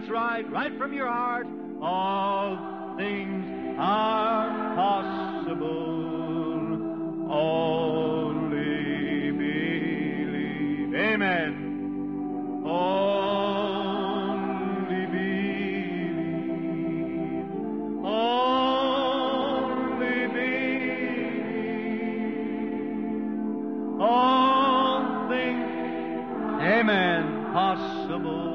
That's right, right from your heart. All things are possible. Only believe. Amen. Only believe. Only believe. All things, amen, possible.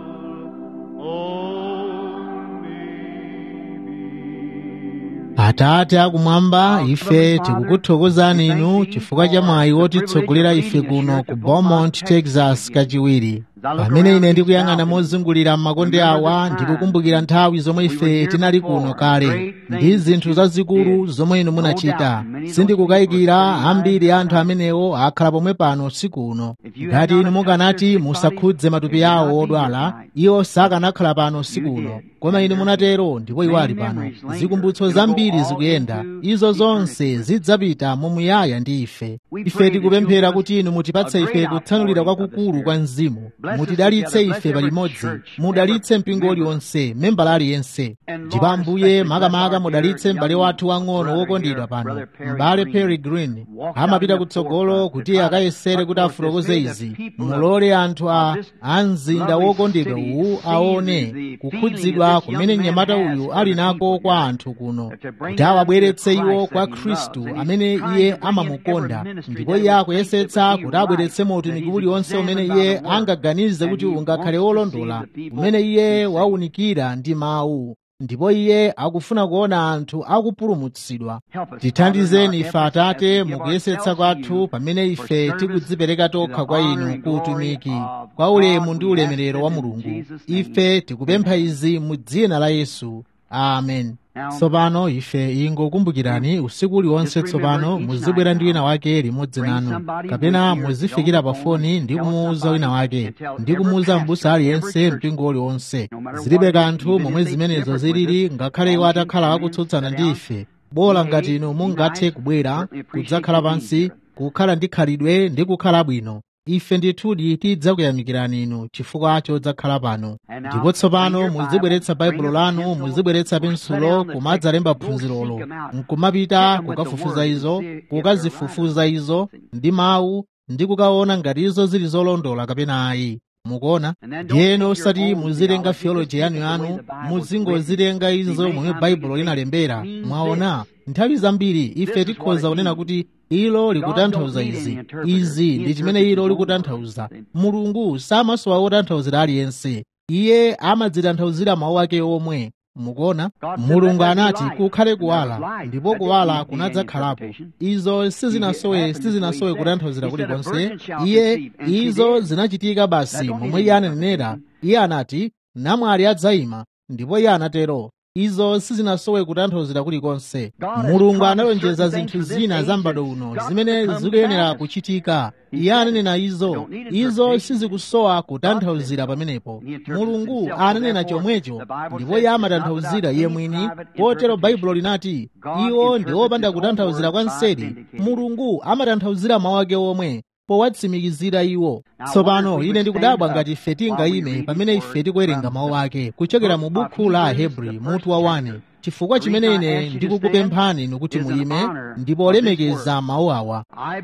atate akumwamba ife tikukuthokozani inu chifukwa cha mwayi wotitsogolera ife kuno ku beaumont texas kachiwiri pamene ine ndikuyang'ana mozungulira m'makonde awa ndikukumbukira nthawi zomwe ife tinali kuno kale ndi zinthu zazikulu zomwe inu munachita sindikukayikira ambiri anthu amenewo akhala pomwe pano usiku uno ngati inu mukanati musakhudze matupi awo odwala iwo sakanakhala pano usiku uno koma inu munatero ndipo iwo ali pano zikumbutso zambiri zikuyenda izo zonse zidzapita mumuyaya ndi ife ife tikupemphera kuti inu mutipatse ife kutsanulira kwakukulu kwa mzimu mutidalitse ife palimodzi mudalitse mpingo uliwonse membala aliyense ndipo ambuye makamaka mudalitse m'bale wathu wang'ono wokondedwa pano m'bale perry green amapita kutsogolo kuti akayesere kuti afotokoze izi mulole anthu a mzinda wokondedwa uwu aone kukhudzidwa kumene mnyamata uyu ali nako kwa anthu kuno kuti awabweretse iwo kwa khristu amene iye amamukonda ndipo iye akuyesetsa kuti abweretsemo utumiki uliwonse umene iye angaganize kuti ungakhale wolondola umene iye waunikira ndi mawu ndipo iye akufuna kuona anthu akupulumutsidwa tithandizeni ife atate mukuyesetsa kwathu pamene ife tikudzipereka tokha kwa inu ku utumiki kwa ulemu ndi ulemerero wa mulungu ife tikupempha izi mu dzina la yesu amen tsopano ife ingokumbukirani usiku uliwonse tsopano muzibwera ndi wina wake limodzi nanu kapena muzifikira pa foni ndi kumuwuza wina wake ndi kumuwuza m'busa aliyense mpingo uliwonse zilibe kanthu momwe zimenezo zilili ngakhale iwo atakhala akutsutsana ndi ife bola ngati inu mungathe kubwera kudzakhala pansi kukhala ndi khalidwe ndi kukhala bwino ife ndithudi tidzakuyamikirani inu chifukwa chodzakhala pano ndipo tsopano muzibweretsa baibulo lanu muzibweretsa pensulo kumadzalemba phunzirolo nkumapita kukafufuza izo kukazifufuza izo ndi mawu ndi kukaona ngati izo zili zolondola kapena ayi mukuona ndiyeno osati muzilenga theology yanu yanu muzingozilenga izo momwe baibulo linalembera mwaona nthawi zambiri ife tikhoza kunena kuti ilo likutanthauza izi izi ndi chimene ilo likutanthauza mulungu samasowa otanthauzira aliyense iye amadzitanthauzira mawu ake omwe mukuona mulungu anati kukhale kuwala ndipo kuwala kunadzakhalapo izo sizinasowe sizinasowe kutanthauzira kulikonse iye izo zinachitika basi momwe iye ananenera iye anati namwali adzayima ndipo iye anatero izo sizinasowe kutanthauzira kulikonse mulungu analonjeza zinthu zina za m'bado uno zimene zikuyenera kuchitika iye ananena izo izo sizikusowa kutanthauzira pamenepo mulungu ananena chomwecho ndipo iye amatanthauzira iye mwini potero baibulo linati iwo ndi opanda kutanthauzira kwa nseri mulungu amatanthauzira mawu ake omwe powatsimikizira iwo tsopano ine ndikudabwa ngati ife tingayime pamene ife tikuwerenga mawu ake kuchokera mu bukhu la ahebri mutu wa 1 chifukwa chimene ine ndikukupemphani inu kuti muyime ndipo olemekeza mawu awa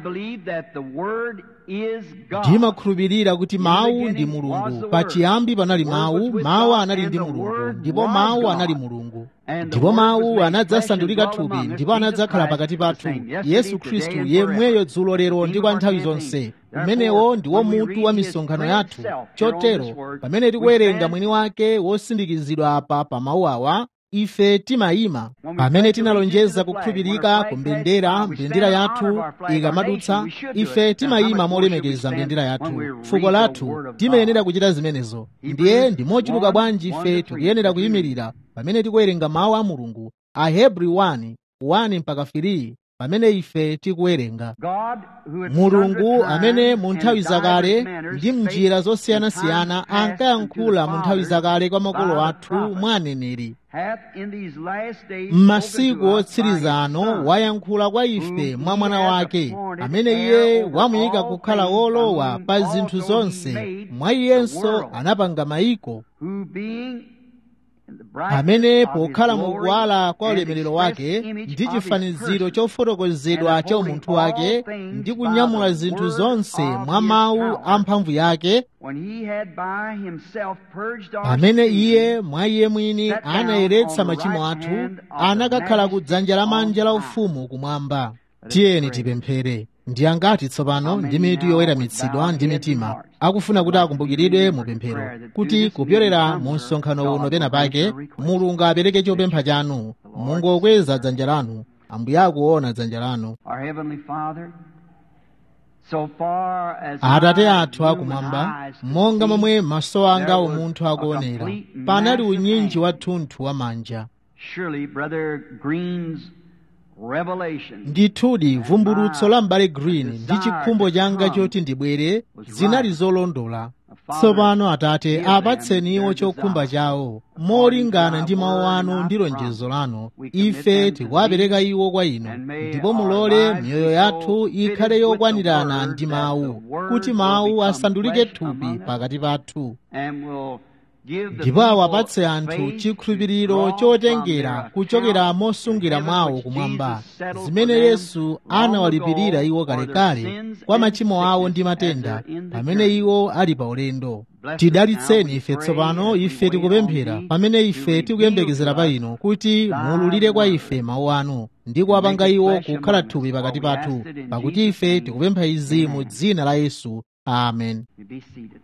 ndimakhulupirira kuti mawu ndi mulungu pachiyambi panali mawu mawu anali ndi mulungu ndipo mawu anali mulungu ndipo mawu anadzasandulika thupi ndipo anadzakhala pakati pathu yesu khristu yemweyo dzulo lero ndi kwa nthawi zonse umenewo ndiwo mutu wa misonkhano yathu chotero pamene tikuwerenga mwini wake wosindikizidwa apa pa mawu awa ife timayima pamene tinalonjeza kukhulupirika ku mbendera mbendera yathu ikamadutsa ife timayima molemekeza mbendera yathu fuko lathu timayenera kuchita zimenezo ndiye ndi mochuluka bwanji ife tikuyenera kuyimirira pamene tikuwerenga mawu a mulungu ahebri 1 1 mpaka 3 pamene ife tikuwerenga God who at mulungu sundry amene times mu and nthawi zakale divers manners ndi spake mnjira in zosiyanasiyana times past ankayankhula unto mu the nthawi fathers zakale kwa makolo by the athu prophets, mwa aneneri hath in these last days m'masiku spoken to us by his otsirizano Son, wayankhula kwa ife whom mwa he mwana hath wake appointed amene heir iye over wamuyika all kukhala things, wolowa by whom pa zinthu also he zonse made mwa the iyenso world, anapanga mayiko who being in the brightness amene of his pokhala mu glory kuwala kwa and ulemerero express wake image ndi of his chifaniziro person, chofotokozedwa and cha upholding umunthu all wake things ndi by kunyamula the zinthu word zonse of mwa his mawu power, a mphamvu yake when he had by himself purged our pamene sins, iye mwa iye mwini sat down anayeretsa on the machimo right athu hand of the anakakhala ku majesty dzanja lamanja la on ufumu kumwamba Let us tiyeni pray. tipemphere ndi angati tsopano How ndi many mitu now yoweramitsidwa with ndi bowed heads mitima and hearts akufuna kuti would like to be akumbukiridwe mu remembered in pemphero prayer that kuti through this kupyolera meeting mu somewhere, msonkhano God uno will pena grant pake your request. mulungu apereke chopempha chanu The Lord mungokweza dzanja lanu ambuye akuona dzanja lanu Our Heavenly Father, so far as atate our athu human akumwamba eyes could monga see, momwe maso anga there was umunthu a akuonera complete panali massive unyinji hand. wathunthu wa manja Surely, Brother Green's revelation ndithudi vumbulutso la m'bale green ndi chikhumbo changa choti ndibwere zinali zolondola tsopano atate apatseni iwo chokhumba chawo molingana ndi mawu anu ndi lonjezo lanu ife tikuwapereka iwo kwa inu ndipo mulole miyoyo yathu ikhale yokwanirana ndi mawu kuti mawu asandulike thupi pakati pathu and will give the ndipo awapatse people anthu faith chikhulupiriro to draw chotengera from kuchokera their mosungira account mwawo in heaven kumwamba which Jesus settled zimene for them yesu long anawalipirira ago iwo for their kalekale sins kwa and machimo awo ndi sickness matenda as they're in the pamene journey. iwo ali pa ulendo Bless us tidalitseni now, we ife pray, tsopano as we ife wait tikupemphera on thee pamene to ife reveal tikuyembekezera to pa us inu kuti thy muululire kwa word, ife mawu anu ndi and kuwapanga make it iwo flesh kukhala among us. thupi pakati For we pathu ask it in pakuti Jesus' ife name. tikupempha izi mu Amen. dzina la yesu amen You be seated.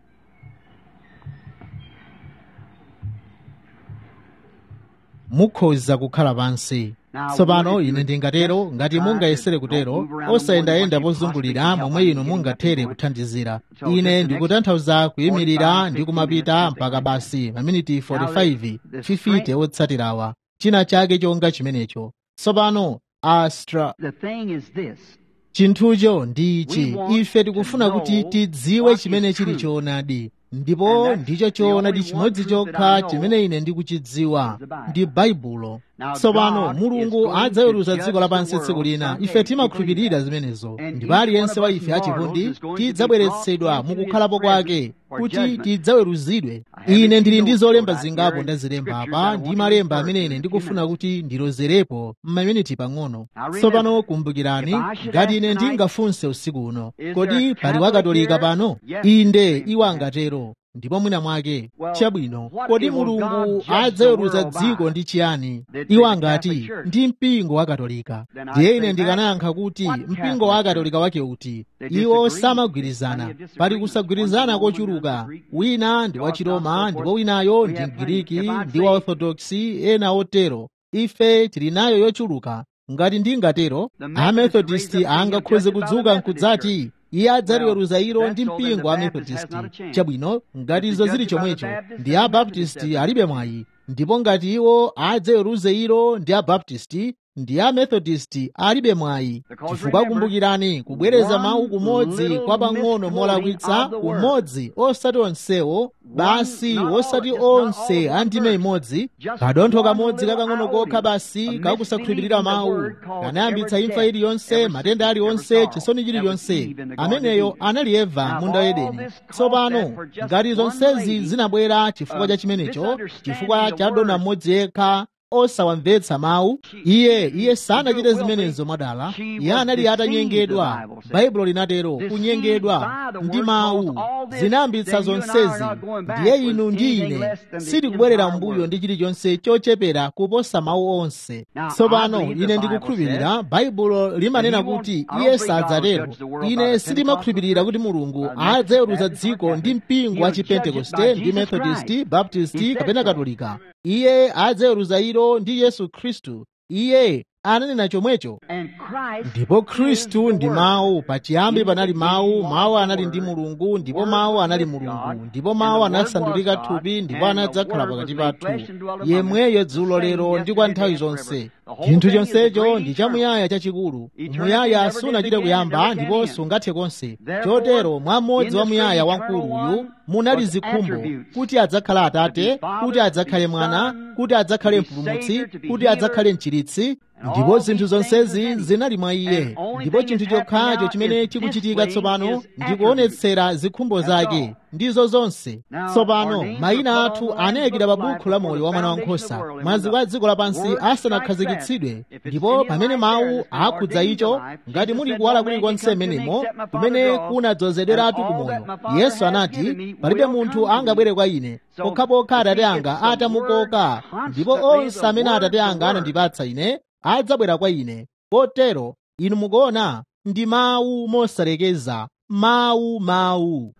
mukhoza kukhala pansi tsopano ine ndingatero ngati mungayesere kutero osayendayenda pozungulira momwe inu mungathere kuthandizira ine ndikutanthauza kuyimirira ndi kumapita mpaka basi maminiti 45 fifite otsatirawa china chake chonga chimenecho tsopano astra The thing is this. chinthucho ndi ichi ife tikufuna kuti tidziwe chimene chili choonadi ndipo ndicho choonadi chimodzi chokha chimene ine ndikuchidziwa ndi baibulo tsopano mulungu adzaweruza dziko lapansi tsiku lina ife timakhulupirira zimenezo ndipo aliyense wa ife achivundi tidzabweretsedwa mukukhalapo kwake kuti tidzaweruzidwe ine ndili ndi zolemba zingapo ndazilemba apa ndi malemba amene ine ndikufuna kuti ndilozerepo m'maminiti pang'ono tsopano kumbukirani ngati ine ndingafunse usiku uno kodi pali wakatolika pano inde iwo angatero ndipo mwina mwake chabwino kodi mulungu adzaweruza dziko ndi chiyani iwo angati ndi mpingo wa katolika ndiye ine ndikanayankha kuti mpingo wa katolika wake uti iwo samagwirizana pali kusagwirizana kochuluka wina ndi wa chiroma ndipo winayo ndi mgiriki ndi wa orthodoksi ena otero ife tili nayo yochuluka ngati ndingatero amethodisti angakhoze kudzuka nkudzati iye adzaliweruza ilo ndi mpingo wa methodisti chabwino ngati izo zili chomwecho ndi abaptisti alibe mwayi ndipo ngati iwo adzaweruze ilo ndi abaptisti ndi amethodisti alibe mwayi chifukwa kumbukirani kubwereza mawu kumodzi kwa pang'ono molakwitsa kumodzi osati onsewo basi osati onse a ndime imodzi kadontho kamodzi kakang'ono kokha basi kakusakhulupirira mawu kanayambitsa imfa iliyonse matenda aliyonse chisoni chiliyonse ameneyo anali eva munda wa edeni tsopano ngati zonsezi zinabwera chifukwa cha chimenecho chifukwa cha dona mmodzi yekha osawamvetsa mawu iye iye sanachite zimenezo mwadala iye anali atanyengedwa baibulo linatero kunyengedwa ndi mawu zinayambitsa zonsezi ndiye inu ndi ine sitikubwerera mbuyo ndi chilichonse chochepera kuposa mawu onse tsopano ine ndikukhulupirira baibulo limanena kuti iye sadzatero ine sindimakhulupirira kuti mulungu adzaweruza dziko ndi mpingo wa chipentekoste ndi methodisti baptisti kapena katolika iye adzaweruza ilo ndi yesu khristu iye ananena chomwecho ndipo khristu ndi mawu pachiyambi panali mawu mawu anali ndi mulungu ndipo mawu anali mulungu ndipo mawu anasandulika thupi ndipo anadzakhala pakati pathu yemweyo dzulo lero ndi kwa nthawi zonse chinthu chonsecho ndi chamuyaya chachikulu muyaya sunachite kuyamba ndipo sungathe konse chotero mwa mmodzi wa muyaya wamkuluyu munali zikhumbo kuti adzakhala atate kuti adzakhale mwana kuti adzakhale mpulumutsi kuti adzakhale mchiritsi ndipo zinthu zonsezi zinali mwa iye ndipo chinthu chokhacho chimene chikuchitika tsopano ndi kuonetsera zikhumbo zake ndizo zonse tsopano mayina athu anayikidwa pa bukhu la moyo wa mwana wankhosa maziko a dziko lapansi asanakhazikitsidwe ndipo pamene mawu akhudza icho ngati muli kuwala kulikonse menemo kumene kunadzozederatu ku moyo yesu anati palibe munthu angabwere kwa ine pokhapokha atate anga atamukoka ndipo onse amene atate anga anandipatsa ine adzabwera kwa ine potero inu mukuona ndi mawu mosalekeza mawu mawu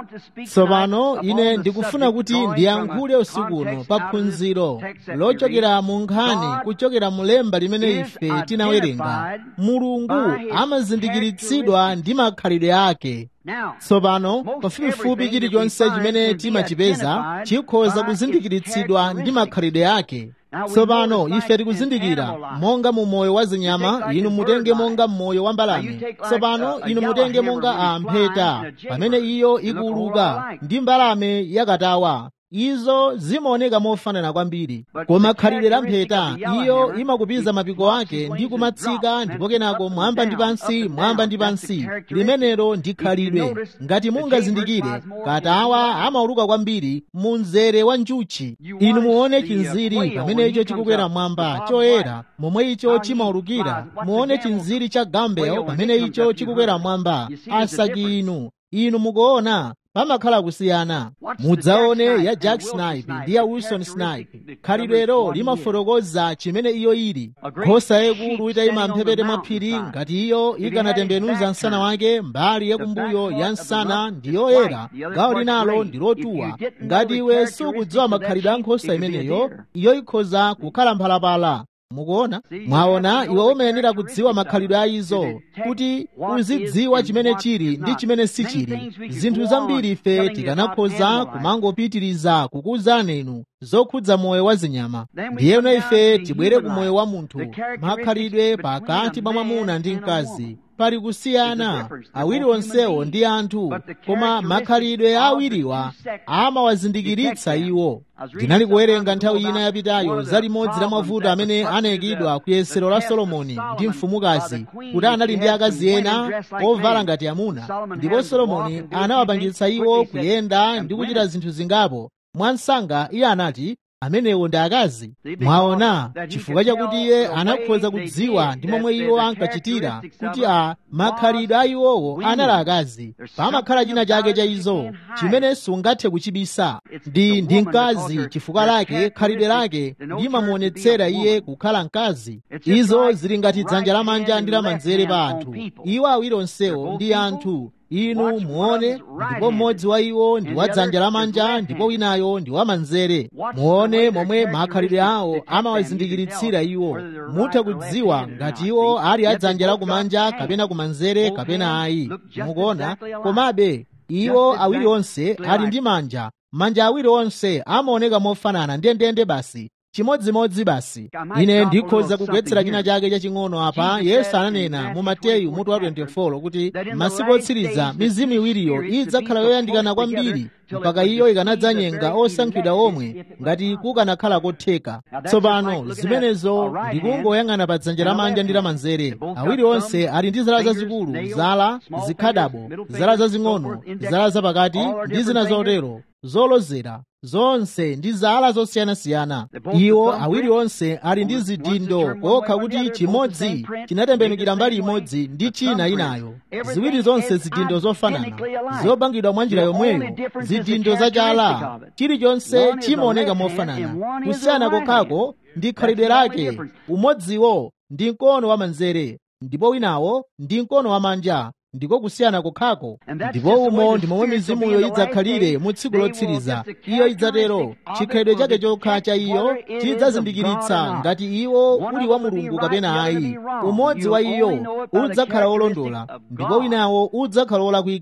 tsopano ine ndikufuna kuti ndiyankhule usiku uno pa phunziro lochokera mu nkhani kuchokera mu lemba limene ife tinawerenga mulungu amazindikiritsidwa ndi makhalidwe ake tsopano pafupifupi chilichonse chimene timachipeza chikhoza kuzindikiritsidwa ndi makhalidwe ake tsopano ife tikuzindikira monga mu moyo wa zinyama inu mutenge monga mmoyo wa mbalame tsopano inu mutenge monga ampheta pamene iyo ikuuluka ndi mbalame yakatawa izo zimaoneka mofanana kwambiri koma khalidwe la mpheta iyo imakupiza mapiko ake ndi kumatsika ndipo kenako mwamba ndi pansi mwamba ndi pansi limenelo ndi khalidwe ngati mungazindikire katawa amauluka kwambiri mu mzere wa njuchi inu muone chinziri pamene icho chikukwera mwamba choyera momwe icho chimaulukira muone chinziri cha gambel pamene icho chikukwera mwamba asaki inu inu mukuona pamakhala kusiyana mudzaone ya jack snipe ndi ya wilson snipe khalidwelo limafotokoza chimene iyo ili nkhosa yayikulu itayima mphepete mwa phiri ngati iyo ikanatembenuza msana wake mbali yakumbuyo ya msana ndi yoyera gawo linalo ndi lotuwa ngati iwe sukudziwa makhalidwe a nkhosa imeneyo iyo ikhoza kukhala mphalapala mukuona mwaona iwe umayenera kudziwa makhalidwe a izo kuti uzidziwa chimene chili ndi chimene sichili zinthu zambiri ife tikanakhoza kumangopitiriza kukuwuzani inu zokhudza moyo wa zinyama ndiyeno ife tibwere ku moyo wa munthu makhalidwe pakati pa mwamuna ndi mkazi pali kusiyana awiri onsewo ndi anthu koma makhalidwe a awiriwa amawazindikiritsa iwo ndinali kuwerenga nthawi ina yapitayo za limodzi la mavuto amene anayikidwa ku yesero la solomoni ndi mfumukazi kuti anali ndi akazi ena ovala ngati amuna ndipo solomoni anawapangitsa iwo kuyenda ndi kuchita zinthu zingapo mwansanga iye anati amenewo ndi akazi mwaona chifukwa chakuti iye anakhoza kudziwa ndi momwe iwo ankachitira kuti a makhalidwe a iwowo anali akazi pamakhala china chake cha izo chimene sungathe kuchibisa ndi ndi mkazi chifukwa lake khalidwe lake limamuonetsera iye kukhala mkazi izo zili ngati dzanja lamanja ndi lamanzere pa anthu iwo awiri onsewo ndi anthu inu muone ndipo mmodzi wa iwo ndi wa dzanja lamanja ndipo winayo ndi wamanzere muone momwe makhalidwe awo amawazindikiritsira iwo mutha kudziwa ngati iwo ali a dzanja lakumanja kapena kumanzere kapena ayi mukuona komabe iwo awiri onse ali ndi manja manja awiri onse amaoneka mofanana ndendende basi chimodzimodzi basi ine ndikhoza kugwetsera china chake chaching'ono apa yesu ananena mu mateyu mutu wa 24 kuti masiku otsiriza mizimu iwiriyo idzakhala yoyandikana kwambiri mpaka iyo ikanadzanyenga osankhidwa omwe ngati kukanakhala kotheka tsopano zimenezo ndikungoyang'ana pa dzanja lamanja ndi lamanzere awiri onse ali ndi zala zazikulu zala zikhadabo zala zazing'ono zala zapakati ndi zina zotero zolozera zonse ndi zala zosiyanasiyana iwo awiri onse ali ndi zidindo kokha kuti chimodzi chinatembenukira mbali imodzi ndi china inayo ziwiri zonse zidindo zofanana zopangidwa mwa njira yomweyo zidindo zachala chilichonse chimaoneka mofanana kusiyana kokhako ndi khalidwe lake umodziwo ndi mkono wa manzere ndipo winawo ndi mkono wa manja ndiko kusiyana kokhako ndipo umo ndi momwe mizimuyo idzakhalire mu tsiku lotsiriza iyo idzatero chikhalidwe chake chokha cha iyo chidzazindikiritsa ngati iwo uli wa mulungu kapena ayi umodzi wa iyo udzakhala wolondola ndipo winawo udzakhala wolakwika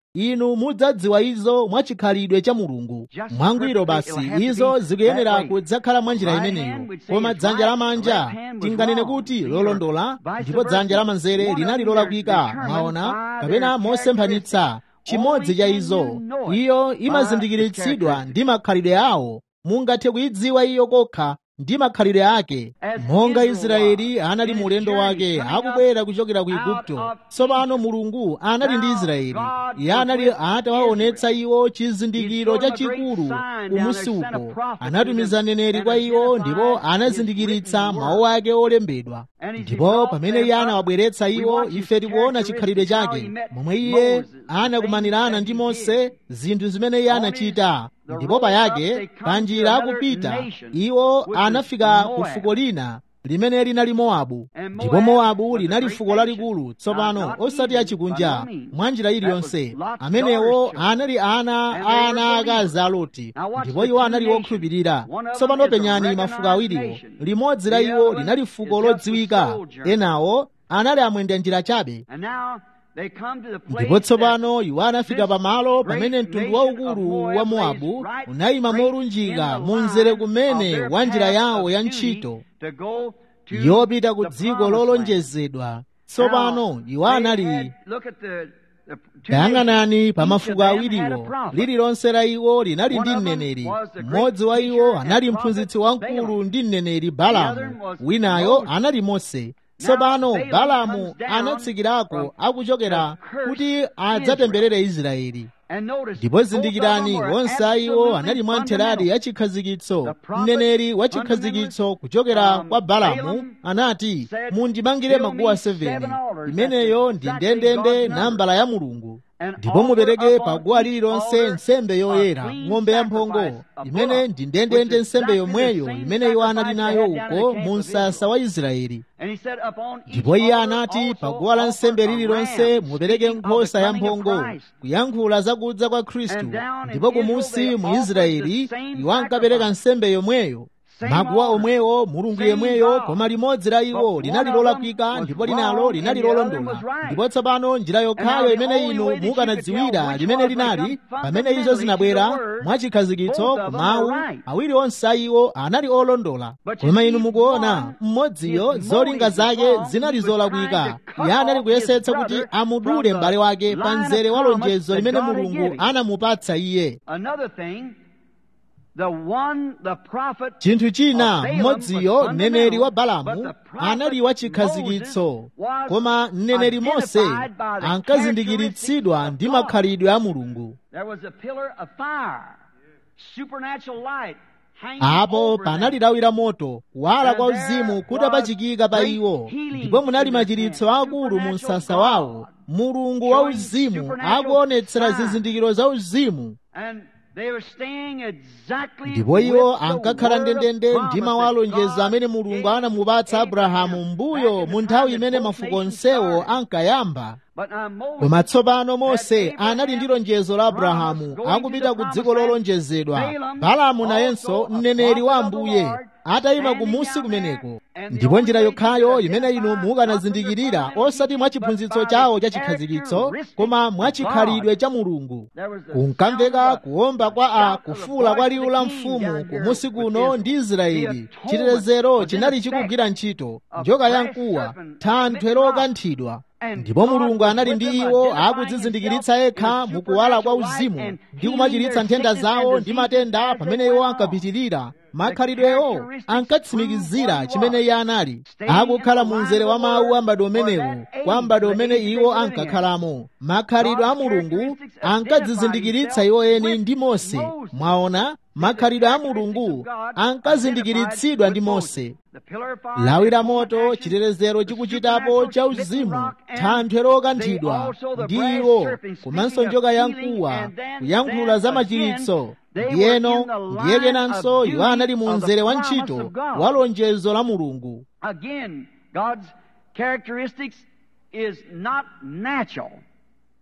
inu mudzadziwa izo mwachikhalidwe cha mulungu mwangwiro basi izo zikuyenera kudzakhala mwa njira imeneyo koma dzanja lamanja tinganene kuti lolondola ndipo dzanja lamanzere linali lolakwika mwaona kapena mosemphanitsa chimodzi cha izo iyo imazindikiritsidwa ndi makhalidwe awo mungathe kuyidziwa iyo kokha ndi makhalidwe ake monga israeli anali mu ulendo wake akubwera kuchokera ku igupto tsopano mulungu anali ndi israeli iye anali atawaonetsa iwo chizindikiro chachikulu kumusi uko anatumiza mneneri kwa iwo ndipo anazindikiritsa mawu ake olembedwa ndipo pamene iye anawabweretsa iwo ife tikuona chikhalidwe chake momwe iye anakumanirana ndi mose zinthu zimene iye anachita ndipo payake panjira akupita iwo anafika ku fuko lina limene linali mowabu ndipo mowabu linali fuko lalikulu tsopano osati achikunja mwa njira iliyonse amenewo anali ana ana akazi a loti ndipo iwo anali okhulupirira tsopano penyani mafuko awiriwo limodzi la iwo linali fuko lodziwika enawo anali amwenda njira chabe ndipo tsopano iwo anafika pamalo pamene mtundu waukulu wa mowabu unayima molunjika munzere kumene wa njira yawo ya ntchito yopita ku dziko lolonjezedwa tsopano iwo anali tayang'anani pa mafuko awiriwo lililonse la iwo linali ndi mneneri mmodzi wa iwo anali mphunzitsi wamkulu ndi mneneri balamu winayo anali mose tsopano balamu anatsikirako akuchokera kuti adzatemberere israeli ndipo zindikirani onse aiwo anali mwa ntheradi ya chikhazikitso mneneri wa chikhazikitso kuchokera kwa balamu anati mundimangire maguwa 7 imeneyo ndi ndendende nambala ya mulungu ndipo mupereke paguwa lililonse nsembe yoyera ng'ombe yamphongo imene ndi ndendende nsembe yomweyo imene iwo anali nayo uko mu msasa wa israeli ndipo iye anati paguwa la nsembe lililonse mupereke nkhosa yamphongo kuyankhula zakudza kwa khristu ndipo kumusi mu israeli iwo ankapereka nsembe yomweyo maguwa omwewo mulungu yemweyo koma limodzi la iwo linali lolakwika ndipo linalo linali lolondola ndipo tsopano njira yokhayo imene inu mukanadziwira limene linali pamene izo zinabwera mwachikhazikitso ku mawu awiri onse a iwo anali olondola koma inu mukuona mmodziyo zolinga zake zinali zolakwika iye anali kuyesetsa kuti amudule m'bale wake pa mzere wa lonjezo limene mulungu anamupatsa iye chinthu china mmodziyo mneneri wa balamu anali wa chikhazikitso koma mneneri mose ankazindikiritsidwa ndi makhalidwe a mulungu apo panali lawi la moto kuwala kwa uzimu kutapachikika pa iwo ndipo munali machiritso akulu mu msasa wawo mulungu wa uzimu akuonetsera zizindikiro za uzimu ndipo iwo ankakhala ndendende ndi mawu alonjezo amene mulungu anamupatsa abrahamu mbuyo mu nthawi imene mafuko onsewo ankayamba koma tsopano mose anali ndi lonjezo la abrahamu akupita ku dziko lolonjezedwa balamu nayenso mneneri wa ambuye atayima kumusi kumeneko ndipo njira yokhayo imene inu mukanazindikirira osati mwa chiphunzitso chawo cha chikhazikitso koma mwa chikhalidwe cha mulungu kunkamveka kuwomba kwa a kufuula kwa liwu la mfumu kumusi kuno ndi israeli chitetezero chinali chikugwira ntchito njoka yamkuwa thanthwe lokanthidwa ndipo mulungu anali ndi iwo akudzizindikiritsa yekha mukuwala kwa uzimu ndi kumachiritsa nthenda zawo ndi matenda pamene iwo ankapitirira makhalidwewo ankatsimikizira chimene iye anali akukhala mu mzere wa mawu a m'bado umenewu kwa m'bado umene iwo ankakhalamo makhalidwe a mulungu ankadzizindikiritsa iwo eni ndi mose mwaona makhalidwe a mulungu ankazindikiritsidwa ndi mose lawi la moto chitetezero chikuchitapo cha uzimu thanthwe lokanthidwa ndi iwo komanso njoka yamkuwa kuyankhula za machiritso ndiyeno ndiye kenanso iwo anali mu mzere wa ntchito wa lonjezo la mulungu Again, God's characteristics is not natural.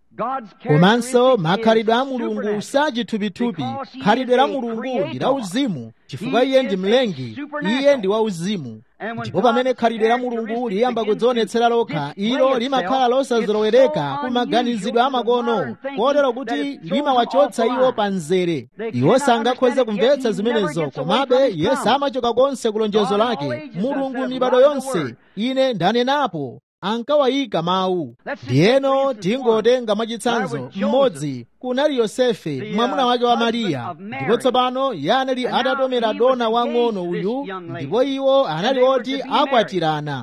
komanso makhalidwe a mulungu sachithupithupi khalidwe la mulungu ndi la uzimu chifukwa iye ndi mlengi iye ndi wauzimu ndipo pamene khalidwe la mulungu liyamba kudzionetsera lokha ilo limakhala losazolowereka ku maganizidwe amakono kotero kuti limawachotsa iwo pa mzere iwo sangakhoze kumvetsa zimenezo komabe yesu amachoka konse ku lonjezo lake mulungu mibado yonse ine ndanenapo ankawayika mawu ndiyeno tingotenga mwachitsanzo mmodzi kunali yosefe mwamuna wake wa mariya ndipo tsopano iye anali atatomera dona wang'ono uyu ndipo iwo anali oti akwatirana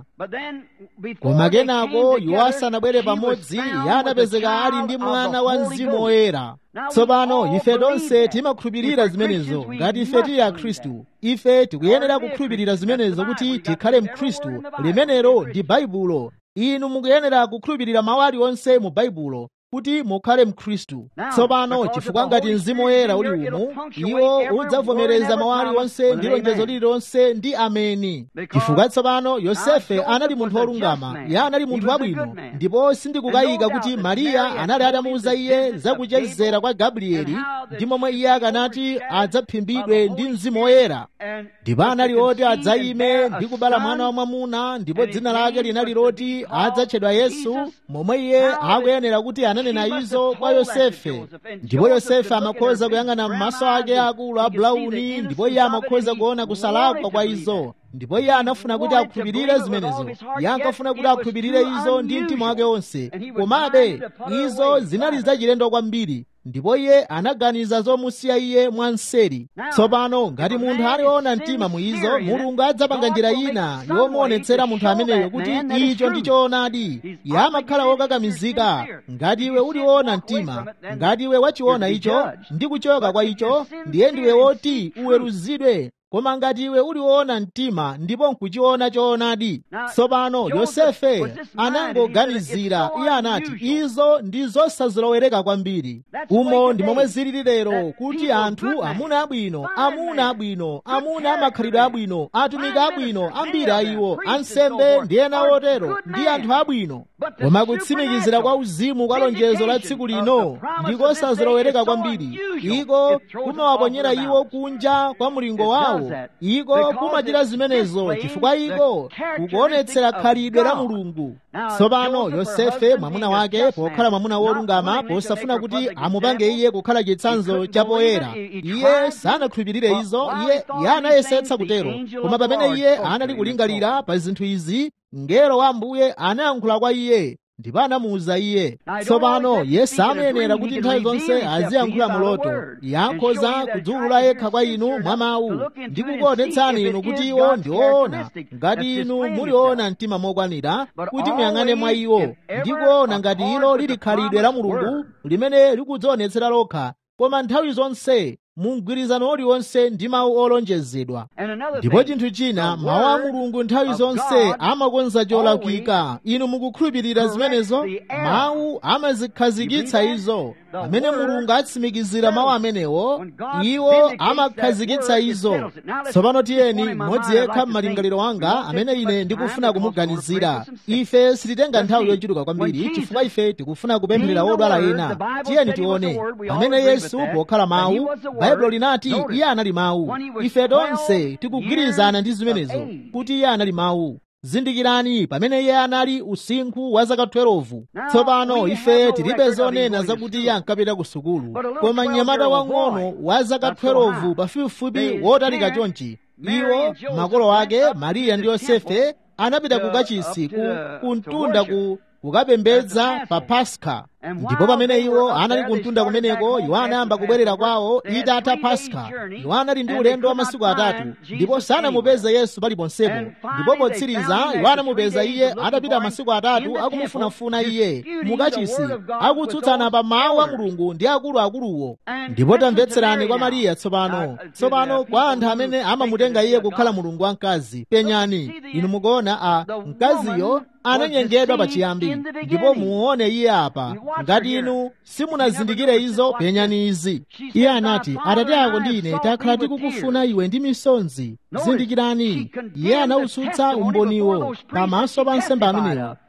koma kenako iwo asanabwere pamodzi iye anapezeka ali ndi mwana wa mzimu woyera tsopano ife tonse timakhulupirira zimenezo ngati ife tili akhristu ife tikuyenera kukhulupirira zimenezo kuti tikhale mkhristu limenelo ndi baibulo inu mukuyenera kukhulupirira mawu aliwonse mu baibulo kuti mukhale mkhristu tsopano chifukwa ngati mzimu woyera uli umu iwo udzavomereza mawu aliwonse ndi lonjezo lililonse ndi ameni chifukwa tsopano yosefe anali munthu wolungama iye anali munthu wabwino ndipo sindikukayika kuti mariya anali atamuwuza iye zakuchezera kwa gabrieli ndi momwe iye akanati adzaphimbidwe ndi mzimu woyera ndipo anali oti adzayime ndi kubala mwana wamwamuna ndipo dzina lake linali loti adzatchedwa yesu momwe iye akuyenera kuti ananena izo kwa yosefe ndipo yosefe amakhoza kuyang'ana m'maso ake akulu a bulauni ndipo iye amakhoza kuona kusalakwa kwa izo ndipo iye anafuna kuti akhulupirire zimenezo iye ankafuna kuti akhulupirire izo ndi mtima wake wonse komabe izo zinali zachilendo kwambiri ndipo iye anaganiza zomusiya iye mwanseri tsopano ngati munthu aliona mtima mu izo mulungu adzapanga njira ina yomuonetsera munthu ameneyo kuti icho ndi choonadi iye amakhala wokakamizika ngati iwe uliwona mtima ngati iwe wachiona icho ndi kuchoka kwa icho ndiye ndiwe woti uweruzidwe koma ngati iwe uliwona mtima ndipo nkuchiona choonadi tsopano yosefe anangoganizira iye anati izo ndi zosazolowereka kwambiri umo ndi momwe zilili lero kuti anthu amuna abwino amuna abwino amuna amakhalidwe abwino atumiki abwino ambiri a iwo ansembe ndi ena otero ndi anthu abwino koma kutsimikizira kwa uzimu kwa lonjezo la tsiku lino ndikosazolowereka kwambiri iko kumawaponyera iwo kunja kwa mlingo wawo iko kumachita zimenezo chifukwa iko kukuonetsera khalidwe la mulungu tsopano yosefe mwamuna wake pokhala mwamuna wolungama posafuna kuti amupange iye kukhala chitsanzo chapoyera iye sanakhulupirire izo iye iye anayesetsa kutero koma pamene iye anali kulingalira pa zinthu izi mngelo wa ambuye anayankhula kwa iye ndipo anamuwuza iye tsopano yesu amayenera kuti nthawi zonse aziyankhula muloto yankhoza kudziwulula yekha kwa inu mwa mawu ndi kukuonetsani inu kuti iwo ndi oona ngati inu muliona mtima mokwanira kuti muyang'ane mwa iwo ndi kuona ngati ilo lili khalidwe la mulungu limene likudzionetsera lokha koma nthawi zonse mu mgwirizano uliwonse ndi mawu olonjezedwa ndipo chinthu china mawu a mulungu nthawi zonse amakonza cholakwika inu mukukhulupirira zimenezo mawu amazikhazikitsa izo amene mulungu atsimikizira mawu amenewo iwo amakhazikitsa izo tsopano tiyeni mmodzi yekha m'malingaliro anga amene ine ndikufuna kumuganizira ife sititenga nthawi yochuluka kwambiri chifukwa ife tikufuna kupempherera odwala ena tiyeni tione pamene yesu pokhala mawu baibulo linati iye anali mawu ife tonse tikugwirizana ndi zimenezo kuti iye anali mawu zindikirani pamene iye anali usinkhu wa zaka 12 tsopano ife tilibe zonena zakuti iye ankapita ku sukulu koma mnyamata wang'ono wa zaka 12 pafupifupi wotalika chonchi iwo makolo ake mariya ndi yosefe anapita ku kachisi ku, ku mtunda ku kukapembedza pa paska ndipo pamene iwo anali kumtunda kumeneko iwo anayamba kubwerera kwawo itatha paska iwo anali ndi ulendo wa masiku atatu ndipo sanamupeze yesu paliponsepo ndipo potsiriza iwo anamupeza iye atapita masiku atatu akumufunafuna iye mukachisi akutsutsana pa mawu a mulungu ndi akuluakuluwo ndipo tamvetserani kwa mariya tsopano tsopano kwa anthu amene amamutenga iye kukhala mulungu wamkazi penyani inu mukuona a mkaziyo ananyengedwa pachiyambi ndipo muone iye apa ngati inu simunazindikire izo penyani izi iye anati atate ako ndi ine takhala tikukufuna iwe ndi misonzi zindikirani iye anawutsutsa umboniwo pamaso pa nsembe amenewo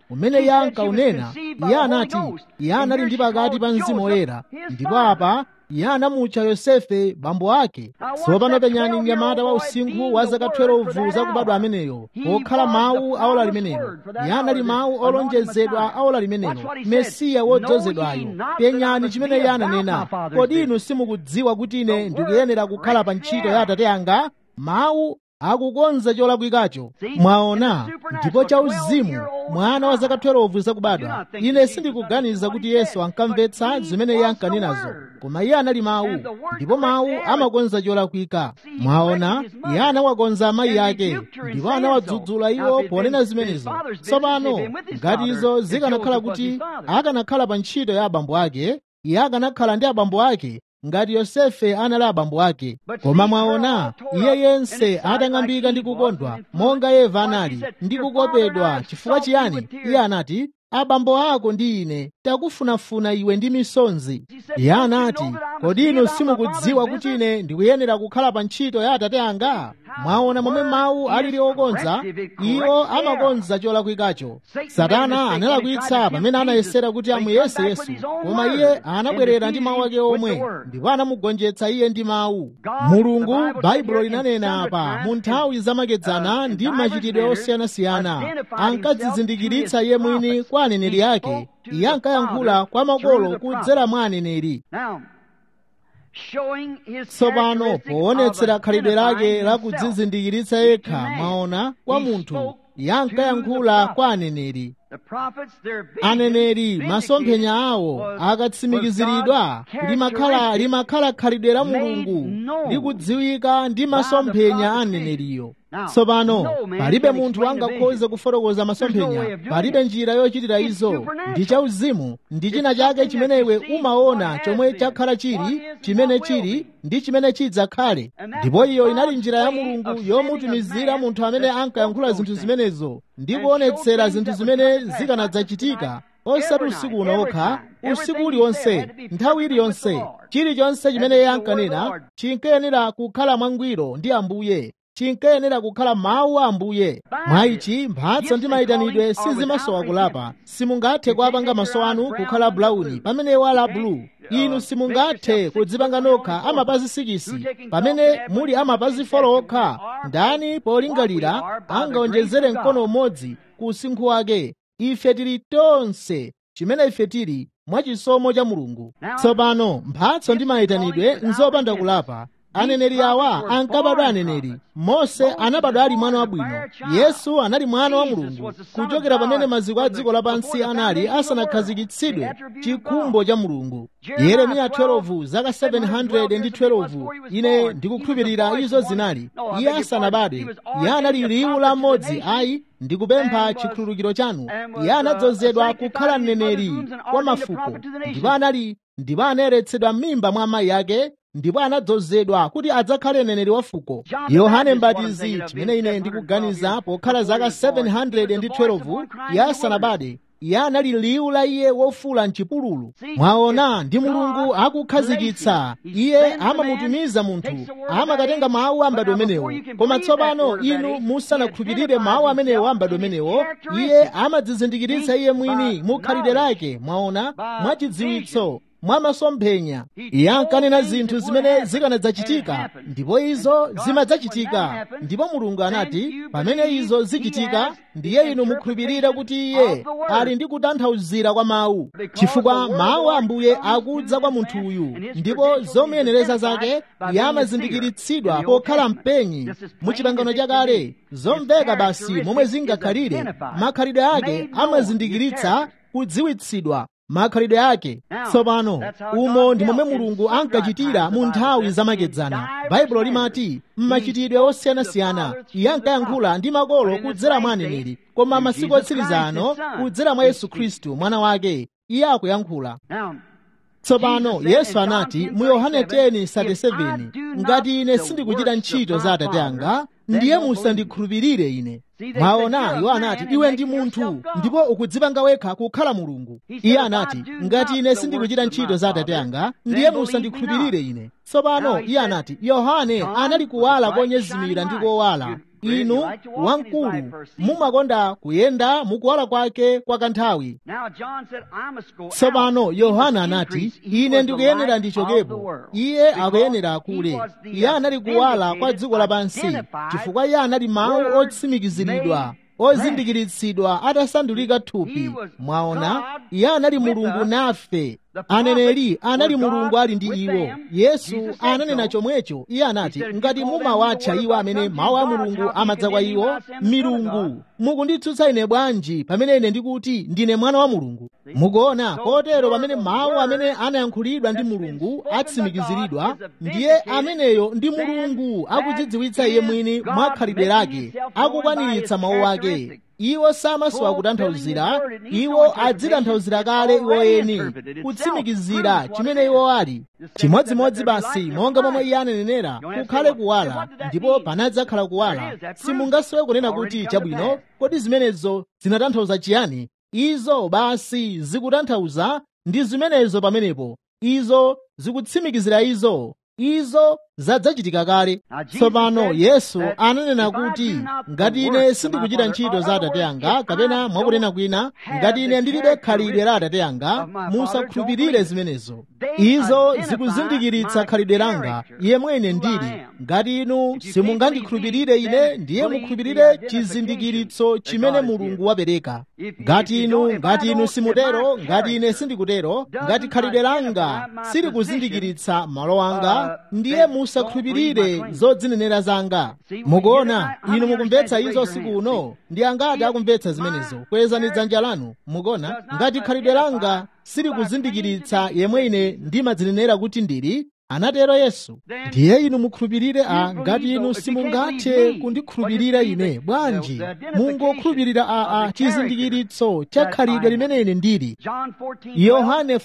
umene iye ankaunena iye anati iye anali ndi pakati pa mzimu woyera ndipo apa iye anamutcha yosefe bambo ake tsopano penyani mnyamata wa usinkhu wa zaka 12 zakubadwa ameneyo okhala mawu aola limenelo iye anali mawu olonjezedwa aola limenelo mesiya wodzozedwayo penyani chimene iye ananena kodi inu simukudziwa kuti ine ndikuyenera kukhala pa ntchito ya atate anga mawu akukonza cholakwikacho mwaona ndipo chauzimu mwana wa zaka 12 zakubadwa ine sindikuganiza kuti yesu ankamvetsa zimene iye ankanenazo koma iye anali mawu ndipo mawu amakonza cholakwika mwaona iye anawakonza amayi ake ndipo anawadzudzula iwo ponena zimenezo tsopano ngati izo zikanakhala kuti akanakhala pa ntchito ya abambo ake iye akanakhala ndi abambo ake ngati yosefe anali abambo ake koma mwaona iye yense atang'ambika ndi kukondwa monga eva anali ndi kukopedwa chifukwa chiyani iye anati abambo ako ndi ine takufunafuna iwe ndi misonzi iye anati kodi inu simukudziwa kuti ine ndikuyenera kukhala pa ntchito ya atate anga mwaona momwe mawu alili okonza iwo amakonza cholakwikacho satana analakwitsa pamene anayesera kuti amuyese yesu koma iye anabwerera ndi mawu ake omwe ndipo anamugonjetsa iye ndi mawu mulungu baibulo linanena apa mu nthawi zamakedzana ndi machitidwe osiyanasiyana ankadzizindikiritsa iye mwini kwa aneneri ake iye ankayankhula kwa makolo kudzera mwa aneneri tsopano poonetsera khalidwe lake la kudzizindikiritsa yekha mwaona kwa munthu iye ankayankhula kwa aneneri aneneri masomphenya awo akatsimikiziridwa limakhala limakhala khalidwe la mulungu likudziwika ndi masomphenya a aneneriyo tsopano palibe munthu angakhoze kufotokoza masomphenya palibe njira yochitira izo ndi chauzimu ndi china chake chimene iwe umaona chomwe chakhala chili chimene chili ndi chimene chidzakhale ndipo iyo inali njira ya mulungu yomutumizira munthu amene ankayankhula zinthu zimenezo ndi kuonetsera zinthu zimene zikanadzachitika osati usiku uno okha usiku uliwonse nthawi iliyonse chilichonse chimene iye ankanena chinkayenera kukhala mwangwiro ndi ambuye chinkayenera kukhala mawu a ambuye mwa ichi mphatso ndi mayitanidwe sizimasowa kulapa simungathe kuapanga maso anu kukhala bulawuni pamene wala bulu inu simungathe kudzipanga nokha amapazi sikisi pamene muli amapazi folo okha ndani polingalira angaonjezere mkono umodzi ku usinkhu wake ife tili tonse chimene ife tili mwachisomo cha mulungu tsopano mphatso ndi mayitanidwe nzopanda kulapa aneneri awa ankabadwa aneneri mose anabadwa ali mwana wabwino yesu anali mwana wa mulungu kuchokera pamene maziko a dziko lapansi anali asanakhazikitsidwe chikhumbo cha mulungu yeremiya 12 zaka 712 ine ndikukhulupirira izo zinali iye asanabadwe iye anali liwu la mmodzi ayi ndikupempha chikhululukiro chanu iye anadzozedwa kukhala mneneri kwa mafuko ndipo anali ndipo anayeretsedwa m'mimba mwa amayi ake ndipo anadzozedwa kuti adzakhale mneneri wa fuko yohane mbatizi chimene ine ndikuganiza pokhala zaka 712 iye asanabadwe iye anali liwu la iye wofula mchipululu mwaona ndi mulungu akukhazikitsa iye amamutumiza munthu amakatenga mawu a m'bado umenewo koma tsopano inu musanakhulupirire mawu amenewo a m'bado umenewo iye amadzizindikiritsa iye mwini mu khalidwe lake mwaona mwachidziwitso mwa masomphenya iye ankanena zinthu zimene zikanadzachitika ndipo izo zimadzachitika ndipo mulungu anati pamene izo zichitika ndiye inu mukhulupirire kuti iye ali ndi kutanthauzira kwa mawu chifukwa mawu a ambuye akudza kwa munthu uyu ndipo zomuyenereza zake iye amazindikiritsidwa pokhala mpenyi mu chipangano chakale zomveka basi momwe zingakhalire makhalidwe ake amazindikiritsa kudziwitsidwa makhalidwe ake tsopano umo ndi momwe mulungu ankachitira mu nthawi zamakedzana baibulo limati mmachitidwe osiyanasiyana iye ankayankhula ndi makolo kudzera mwa aneneri koma masiku otsiriza ano kudzera mwa yesu khristu mwana wake iye akuyankhula tsopano yesu anati mu yohane 10:37 ngati ine sindikuchita ntchito za atate anga ndiye musandikhulupirire ine mwaona iwo anati iwe ndi munthu ndipo ukudzipanga wekha kukhala mulungu iye anati ngati ine sindikuchita ntchito za atate anga ndiye musandikhulupirire ine tsopano iye anati yohane anali kuwala konyezimira ndi kowala inu wamkulu mumakonda kuyenda mukuwala kwake kwa kanthawi tsopano yohana anati ine ndikuyenera ndichokepo iye akuyenera akule iye anali kuwala kwa dziko lapansi chifukwa iye anali mawu otsimikiziridwa ozindikiritsidwa atasandulika thupi mwaona iye anali mulungu nafe aneneri anali mulungu ali ndi iwo yesu ananena chomwecho iye anati ngati mumawatcha iwo amene mawu a mulungu amadza kwa iwo milungu mukunditsutsa ine bwanji pamene ine ndikuti ndine mwana wa mulungu mukuona kotero pamene mawu amene anayankhulidwa ndi mulungu atsimikiziridwa ndiye ameneyo ndi mulungu akudzidziwitsa iye mwini mwa khalidwe lake akukwaniritsa mawu ake iwo samasowa kutanthauzira iwo adzitanthauzira kale iwo eni kutsimikizira chimene iwo ali chimodzimodzi basi monga momwe iye ananenera kukhale kuwala ndipo panadzakhala kuwala simungasowe kunena kuti chabwino kodi zimenezo zinatanthauza chiyani izo basi zikutanthauza ndi zimenezo pamenepo izo zikutsimikizira izo izo zadzachitika kale tsopano yesu ananena kuti ngati ine sindikuchita ntchito za atate anga kapena mwakunena kwina ngati ine ndilibe khalidwe la atate anga musakhulupirire zimenezo izo zikuzindikiritsa khalidwe langa iye mwene ndili ngati inu simungandikhulupirire ine ndiye mukhulupirire chizindikiritso chimene mulungu wapereka ngati inu ngati inu simutero ngati ine sindikutero ngati khalidwe langa silikuzindikiritsa malo anga ndiye musakhulupirire zodzinenera zanga mukuona inu mukumvetsa izo usiku uno ndi angati akumvetsa zimenezo kwezani dzanja lanu mukuona ngati khalidwe langa silikuzindikiritsa yemwe ine ndimadzinenera kuti ndili anatero yesu ndiye inu mukhulupirire a ngati inu simungathe kundikhulupirira ine bwanji mungokhulupirira a a chizindikiritso cha khalidwe limene ine ndili yohane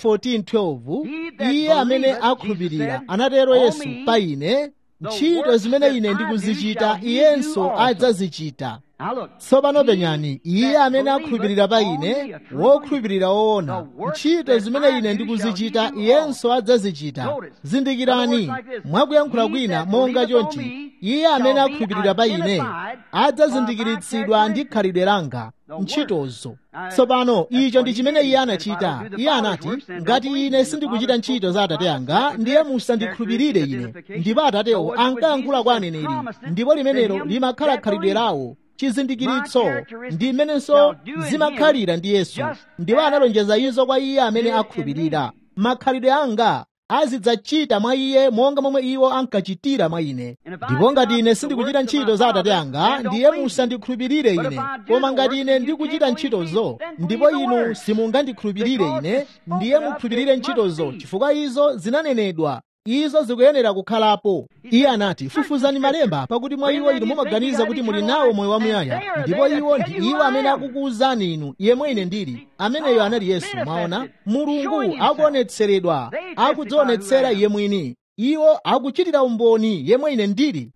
14:12 iye amene akhulupirira anatero yesu pa ine ntchito zimene ine ndikuzichita iyenso adzazichita tsopano penyani iye amene akhulupirira pa ine wokhulupirira woona ntchito zimene ine ndikuzichita iyenso adzazichita zindikirani mwakuyankhula kwina monga chonchi iye amene akhulupirira pa ine adzazindikiritsidwa ndi khalidwe langa ntchitozo tsopano icho ndi chimene iye anachita iye anati ngati ine sindikuchita ntchito za atate anga ndiye musandikhulupirire ine ndipo atatewo ankayankhula kwa aneneri ndipo limenelo limakhala khalidwe lawo chizindikiritso ndi mmenenso zimakhalira ndi yesu ndipo analonjeza izo kwa iye amene akhulupirira makhalidwe anga azidzachita mwa iye monga momwe iwo ankachitira mwa ine ndipo ngati ine sindikuchita ntchito za atate anga ndiye musandikhulupirire ine koma ngati ine ndikuchita ntchitozo ndipo inu simungandikhulupirire ine ndiye mukhulupirire ntchitozo chifukwa izo zinanenedwa izo zikuyenera kukhalapo iye anati fufuzani malemba pakuti mwa iwo inu mumaganiza kuti muli nawo moyo wamuyaya ndipo iwo ndi iwo amene akukuwuzani inu yemwe ine ndili ameneyo anali yesu mwaona mulungu akuonetseredwa akudzionetsera iye mwini iwo akuchitira umboni yemwe ine ndili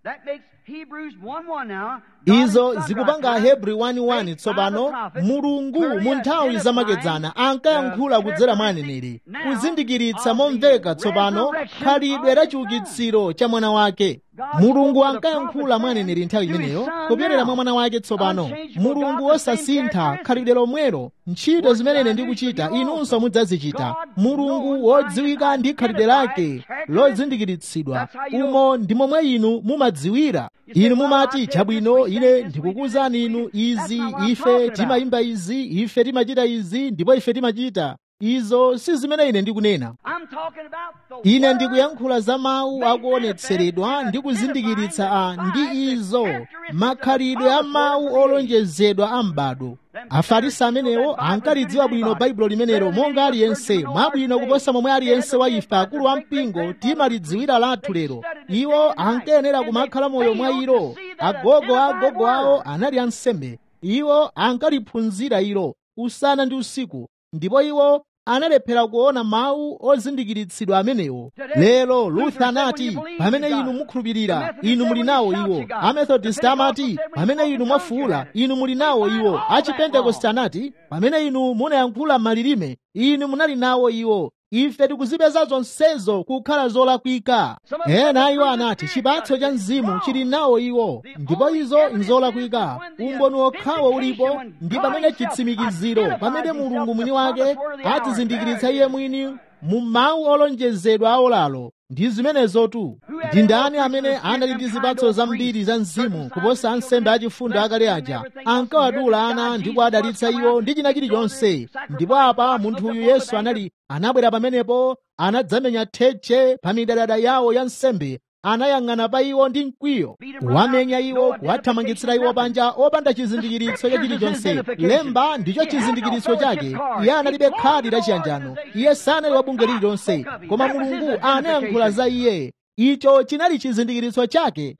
izo zikupanga ahebri 1:1 tsopano mulungu mu nthawi zamakedzana ankayankhula kudzera mwa aneneri kuzindikiritsa momveka tsopano khalidwe la chiukitsiro cha mwana wake mulungu ankayankhula mwa aneneri nthawi imeneyo kupyerera mwa mwana wake tsopano mulungu wosasintha khalidwe lomwelo ntchito zimene ine ndikuchita inunso mudzazichita mulungu wodziwika ndi khalidwe lake lozindikiritsidwa umo ndi momwe inu mumadziwira inu mumati chabwino ine ndikukuwuzani inu izi ife timayimba izi ife timachita izi ndipo ife timachita izo si zimene ine ndikunena ine ndikuyankhula za mawu akuonetseredwa ndi kuzindikiritsa a ndi izo makhalidwe a mawu olonjezedwa a m'bado afarisi amenewo ankalidziwa bwino baibulo limenelo monga aliyense mwabwino kuposa momwe aliyense wa ife akulu a mpingo timalidziwira lathu lero iwo ankayenera kumakhala moyo mwa ilo agogo a agogo awo anali ansembe iwo ankaliphunzira ilo usana ndi usiku ndipo iwo analephera kuona mawu ozindikiritsidwa amenewo lero luther anati pamene inu mukhulupirira inu muli nawo iwo amethodist amati pamene inu mwafuula inu muli nawo iwo achipentekoste anati pamene inu munayankhula malilime inu munali nawo iwo ife tikuzipeza zonsezo kukhala zolakwika ena iwo anati chipatso cha mzimu chili nawo iwo ndipo izo nzolakwika umboni wokhawo ulipo ndi pamene chitsimikiziro pamene mulungu mwini wake adzizindikiritsa iye mwini mu mawu olonjezedwa aolalo ndi zimenezotu ndi ndani amene anali ndi zipatso zambiri za mzimu kuposa ansembe achifundo akale aja ankawadula ana ndipo adalitsa iwo ndi china chilichonse ndipo apa munthu uyu yesu anali anabwera pamenepo anadzamenya thetche pa midadada yawo ya nsembe anayang'ana pa iwo ndi mkwiyo wamenya iwo kuwathamangitsira iwo panja opanda chizindikiritso cha chilichonse lemba ndicho chizindikiritso chake iye analibe khadi la chiyanjano iye sanali wa bunge lililonse koma mulungu anayankhula za iye icho chinali chizindikiritso chake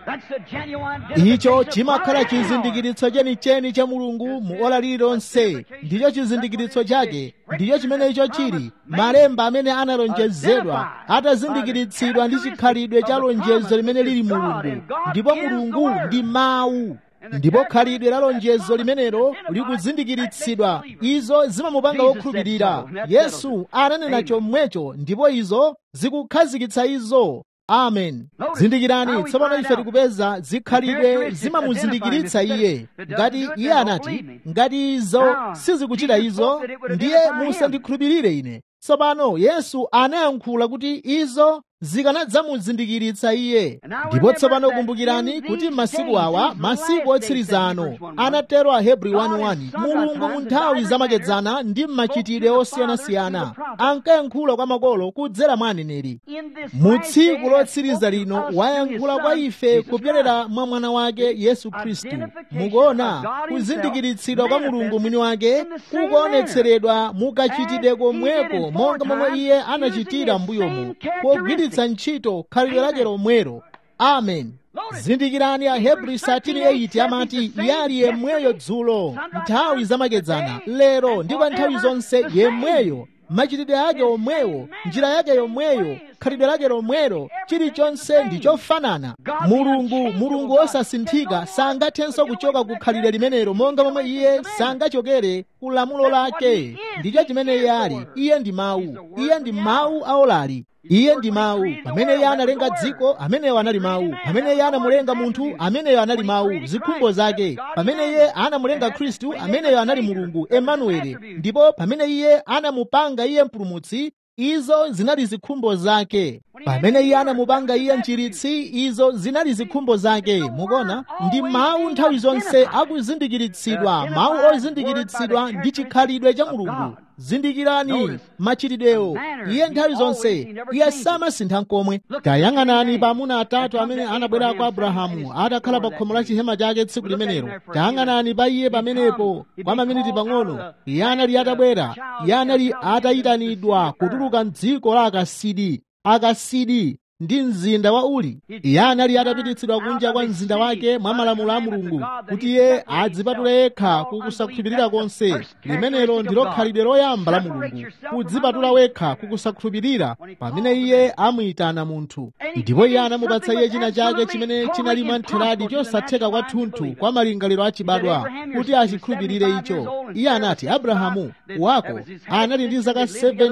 icho chimakhala chizindikiritso chenicheni cha mulungu mu ola lililonse ndicho chizindikiritso chake ndicho chimene icho chili malemba amene analonjezedwa atazindikiritsidwa ndi chikhalidwe cha lonjezo limene lili mulungu ndipo mulungu ndi mawu ndipo khalidwe la lonjezo limenelo likuzindikiritsidwa izo zimamupanga wokhulupirira yesu ananena chomwecho ndipo izo zikukhazikitsa izo amen zindikirani tsopano ife tikupeza zikhalidwe zimamuzindikiritsa iye ngati iye anati ngati izo sizikuchita izo ndiye musandikhulupirire ine tsopano yesu anayankhula kuti izo zikanadzamuzindikiritsa iye ndipo tsopano kumbukirani kuti masiku awa masiku otsiriza ano anatero ahebri 1:1 mulungu mu nthawi zamakedzana ndi mmachitidwe osiyanasiyana ankayankhula kwa makolo kudzera mwa aneneri mu tsiku lotsiriza lino wayankhula kwa ife kupyolera mwa mwana wake yesu khristu mukuona kuzindikiritsidwa kwa mulungu mwini wake kukuonetseredwa mukachitidwe komweko monga momwe iye anachitira m'mbuyomu pogwiritsa ntchito khalidwe lake lomwero amen zindikirani ahebri 13:8 amati iye ali yemweyo dzulo nthawi zamakedzana lero ndi kwa nthawi zonse yemweyo machitidwe ake omwewo njira yake yomweyo khalidwe lake lomwero chilichonse ndi chofanana mulungu mulungu osasinthika sangathenso kuchoka ku khalidwe limenelo monga momwe iye sangachokere ku lamulo lake ndicho chimene iye ali iye ndi mawu iye ndi mawu aolali iye ndi mawu pamene iye analenga dziko ameneyo anali mawu pamene iye anamulenga munthu ameneyo anali mawu zikhumbo zake pamene iye anamulenga khristu ameneyo anali mulungu emanueli ndipo pamene iye anamupanga iye mpulumutsi izo zinali zikhumbo zake pamene iye anamupanga iye mchiritsi izo zinali zikhumbo zake mukona ndi mawu nthawi zonse akuzindikiritsidwa mawu ozindikiritsidwa ndi chikhalidwe cha mulungu zindikirani machitidwewo iye nthawi zonse iye samasintha nkomwe tayang'anani pa amuna atatu amene anabwera kwa abrahamu atakhala pa khomo la chihema chake tsiku limenelo tayang'anani pa iye pamenepo kwa maminiti pang'ono iye anali atabwera iye anali atayitanidwa kutuluka mdziko la akasidi akasidi ndi mzinda wa uli iye anali atapititsidwa kunja kwa mzinda wake mwa malamulo a mulungu kuti iye adzipatule yekha kukusakhulupirira konse limenelo ndilo khalidwe loyamba la mulungu kudzipatula wekha kukusakhulupirira pamene iye amuyitana munthu ndipo iye anamupatsa iye china chake chimene chinali mwamtheradi chosatheka kwathunthu kwa malingaliro achibadwa kuti achikhulupirire icho iye anati abrahamu wako anali ndi zaka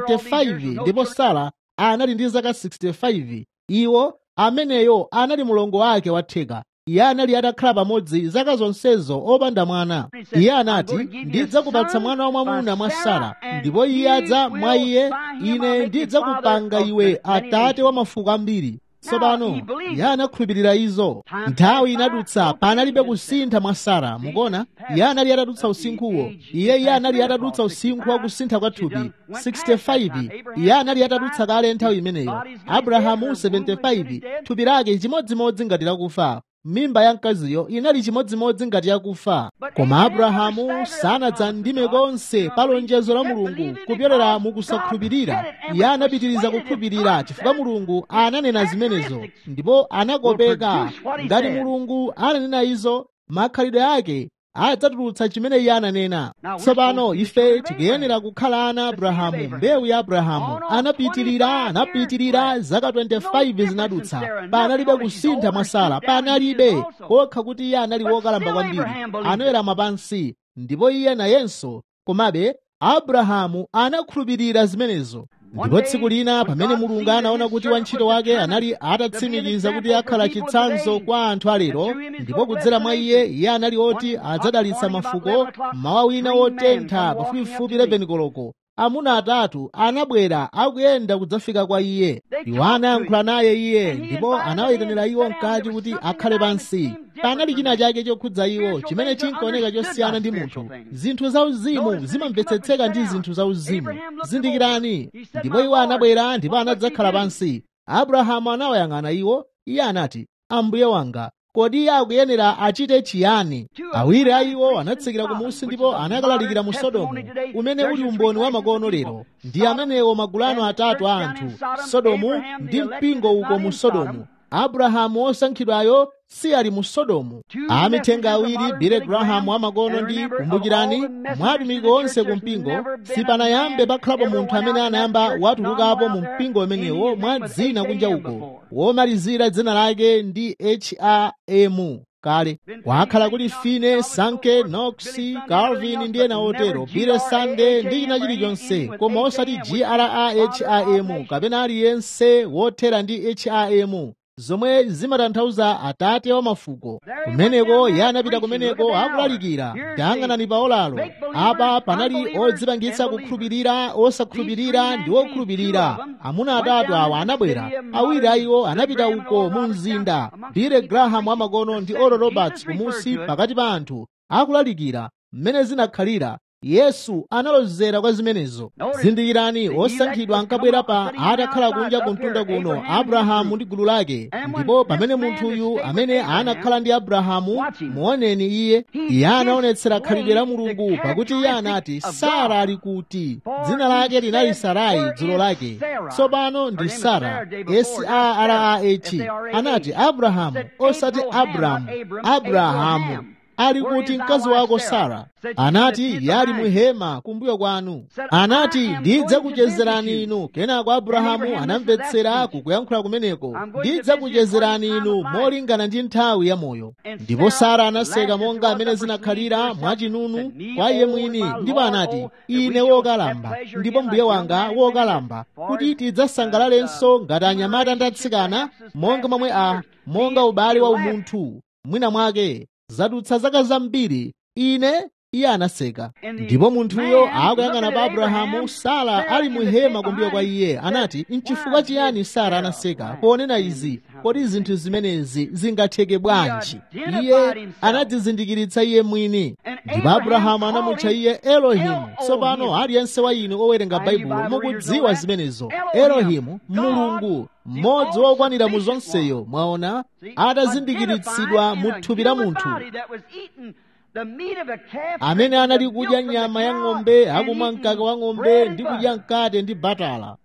75 ndipo sara anali ndi zaka 65 iwo ameneyo anali mlongo wake watheka iye anali atakhala pamodzi zaka zonsezo opanda mwana iye anati ndidzakupatsa mwana wamwamuna mwa sara ndipo iye adza mwa iye ine ndidzakupanga iwe atate wa mafuko ambiri tsopano iye anakhulupirira izo nthawi inadutsa panalibe kusintha mwa sara mukona iye anali atadutsa usinkhuwo iye iye anali atadutsa usinkhu wa kusintha kwa thupi 65 iye anali atadutsa kale nthawi imeneyo abrahamu 75 thupi lake chimodzimodzi ngati lakufa mimba ya mkaziyo inali chimodzimodzi ngati yakufa koma abrahamu sanadzandime konse pa lonjezo la mulungu kupyolera mukusakhulupirira iye anapitiriza kukhulupirira chifukwa mulungu ananena zimenezo ndipo anakopeka ngati mulungu ananena izo makhalidwe ake adzatulutsa chimene iye ananena tsopano ife tikuyenera kukhala ana abrahamu mbewu ya abrahamu anapitirira anapitirira zaka 25 zinadutsa panalibe kusintha mwa sara panalibe kokha kuti iye anali wokalamba kwambiri anawerama pansi ndipo iye nayenso komabe abrahamu anakhulupirira zimenezo ndipo tsiku lina pamene mulungu anaona kuti wantchito wake anali atatsimikiza kuti akhala chitsanzo kwa anthu alero ndipo kudzera mwa iye iye anali oti adzadalitsa mafuko mmawa wina wotentha pafupifupi 11 koloko amuna atatu anabwera akuyenda kudzafika kwa iye iwo anayankhula naye iye ndipo anawayitanira iwo mkati kuti akhale pansi panali china chake chokhudza iwo chimene chinkaoneka chosiyana ndi munthu zinthu zauzimu zimamvetsetseka ndi zinthu zauzimu zindikirani ndipo iwo anabwera ndipo anadzakhala pansi abrahamu anawayang'ana iwo iye anati ambuye wanga kodi iye akuyenera achite chiyani awiri a iwo anatsikira kumusi ndipo anakalalikira mu sodomu umene uli umboni wa makono lero ndi amenewo magulano atatu a anthu sodomu ndi mpingo uko mu sodomu abrahamu osankhidwayo si ali mu sodomu amithenga awiri bile grahamu wamakono ndi kumbukirani mwa atumiki onse ku mpingo sipanayambe pakhalapo munthu amene anayamba watulukapo mu mpingo umenewo mwa dzina kunja uko womalizira dzina lake ndi ham kale kwakhala kuli fine sanke knox calvin ndi ena otero bile sande ndi china chilichonse koma osati graham kapena aliyense wothera ndi ham zomwe zimatanthauza atate wa mafuko kumeneko iye anapita kumeneko akulalikira tayang'anani pa olalo apa panali odzipangitsa kukhulupirira osakhulupirira ndi okhulupirira amuna atatu awa anabwera awiri a iwo anapita uko mu mzinda bile graham amakono ndi oral roberts kumusi pakati pa anthu akulalikira mmene zinakhalira yesu analozera kwa zimenezo zindikirani osankhidwa ankabwera pa atakhala kunja ku mtunda kuno abrahamu ndi gulu lake ndipo pamene munthuyu amene anakhala ndi abrahamu muoneni iye iye anaonetsera khalidwe la mulungu pakuti iye anati sara ali kuti dzina lake linali sarai dzulo lake tsopano ndi sara sarah anati abrahamu osati abramu abrahamu ali kuti mkazi wako sara anati yali muhema kumbuyo kwanu anati ndidzakuchezerani inu kenako abrahamu anamvetsera kukuyankhula kumeneko ndidzakuchezerani inu molingana ndi nthawi ya moyo ndipo sara anaseka monga amene zinakhalira mwachinunu kwa iye mwini ndipo anati ine wokalamba ndipo mbuye wanga wokalamba kuti tidzasangalalenso ngati anyamata ndi atsikana monga momwe a monga ubale wa umunthu mwina mwake zadutsa zaka zambiri ine iye anaseka ndipo munthuyo akuyang'ana pa abrahamu sara ali muhema kumbuyo kwa iye anati nchifukwa chiyani sara anaseka ponena izi kodi zinthu zimenezi zingatheke bwanji iye anadzizindikiritsa iye mwini ndipo abrahamu anamutcha iye elohimu tsopano aliyense wa inu owerenga baibulo mukudziwa zimenezo elohimu mulungu mmodzi wokwanira mu zonseyo mwaona atazindikiritsidwa mu thupi la munthu amene anali kudya nyama ya ng'ombe akumwa mkaka wa ng'ombe ndi kudya mkate ndi batala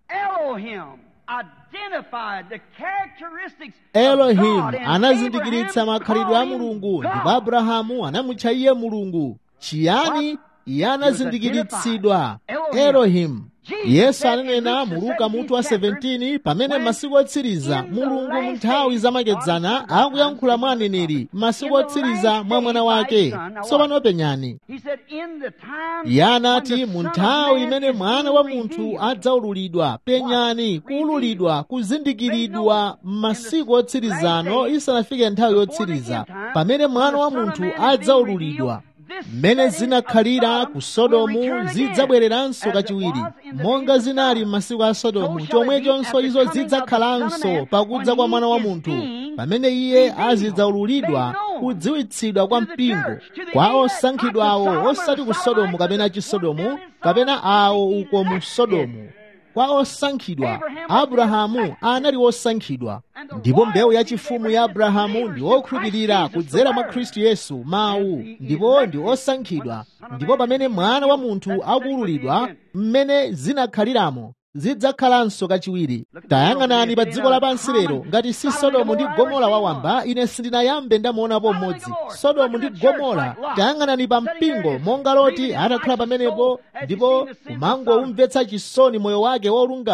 elohimu anazindikiritsa makhalidwe a mulungu ndipo abrahamu anamutcha iye mulungu chiyani iye anazindikiritsidwa elohimu yesu ananena mu luka mutu wa 17 pamene masiku otsiriza mulungu mu nthawi zamakedzana akuyankhula mwa aneneri masiku otsiriza mwa mwana wake tsopano penyani iye anati mu nthawi imene mwana wa munthu adzaululidwa penyani kuululidwa kuzindikiridwa m'masiku otsirizano isanafike nthawi yotsiriza pamene mwana wa munthu adzaululidwa mmene zinakhalira ku sodomu zidzabwereranso kachiwiri monga zinali m'masiku a sodomu chomwechonso izo zidzakhalanso pakudza kwa mwana wa munthu pamene iye azidzaululidwa kudziwitsidwa kwa mpingo kwa osankhidwawo osati ku sodomu kapena chisodomu kapena awo uko mu sodomu kwa osankhidwa abrahamu anali wosankhidwa ndipo mbewu yachifumu ya abrahamu ndi okhulupirira kudzera mwa khristu yesu mawu ndipo ndi osankhidwa ndipo pamene mwana wa munthu akuululidwa mmene zinakhaliramo zidzakhalanso kachiwiri tayang'anani pa dziko lapansi lero ngati si sodomu ndi gomora wawamba ine sindinayambe ndamuonapo mmodzi sodomu ndi gomora tayang'anani pa mpingo monga loti atakhala pamenepo ndipo kumangomvetsa chisoni moyo wake wolungama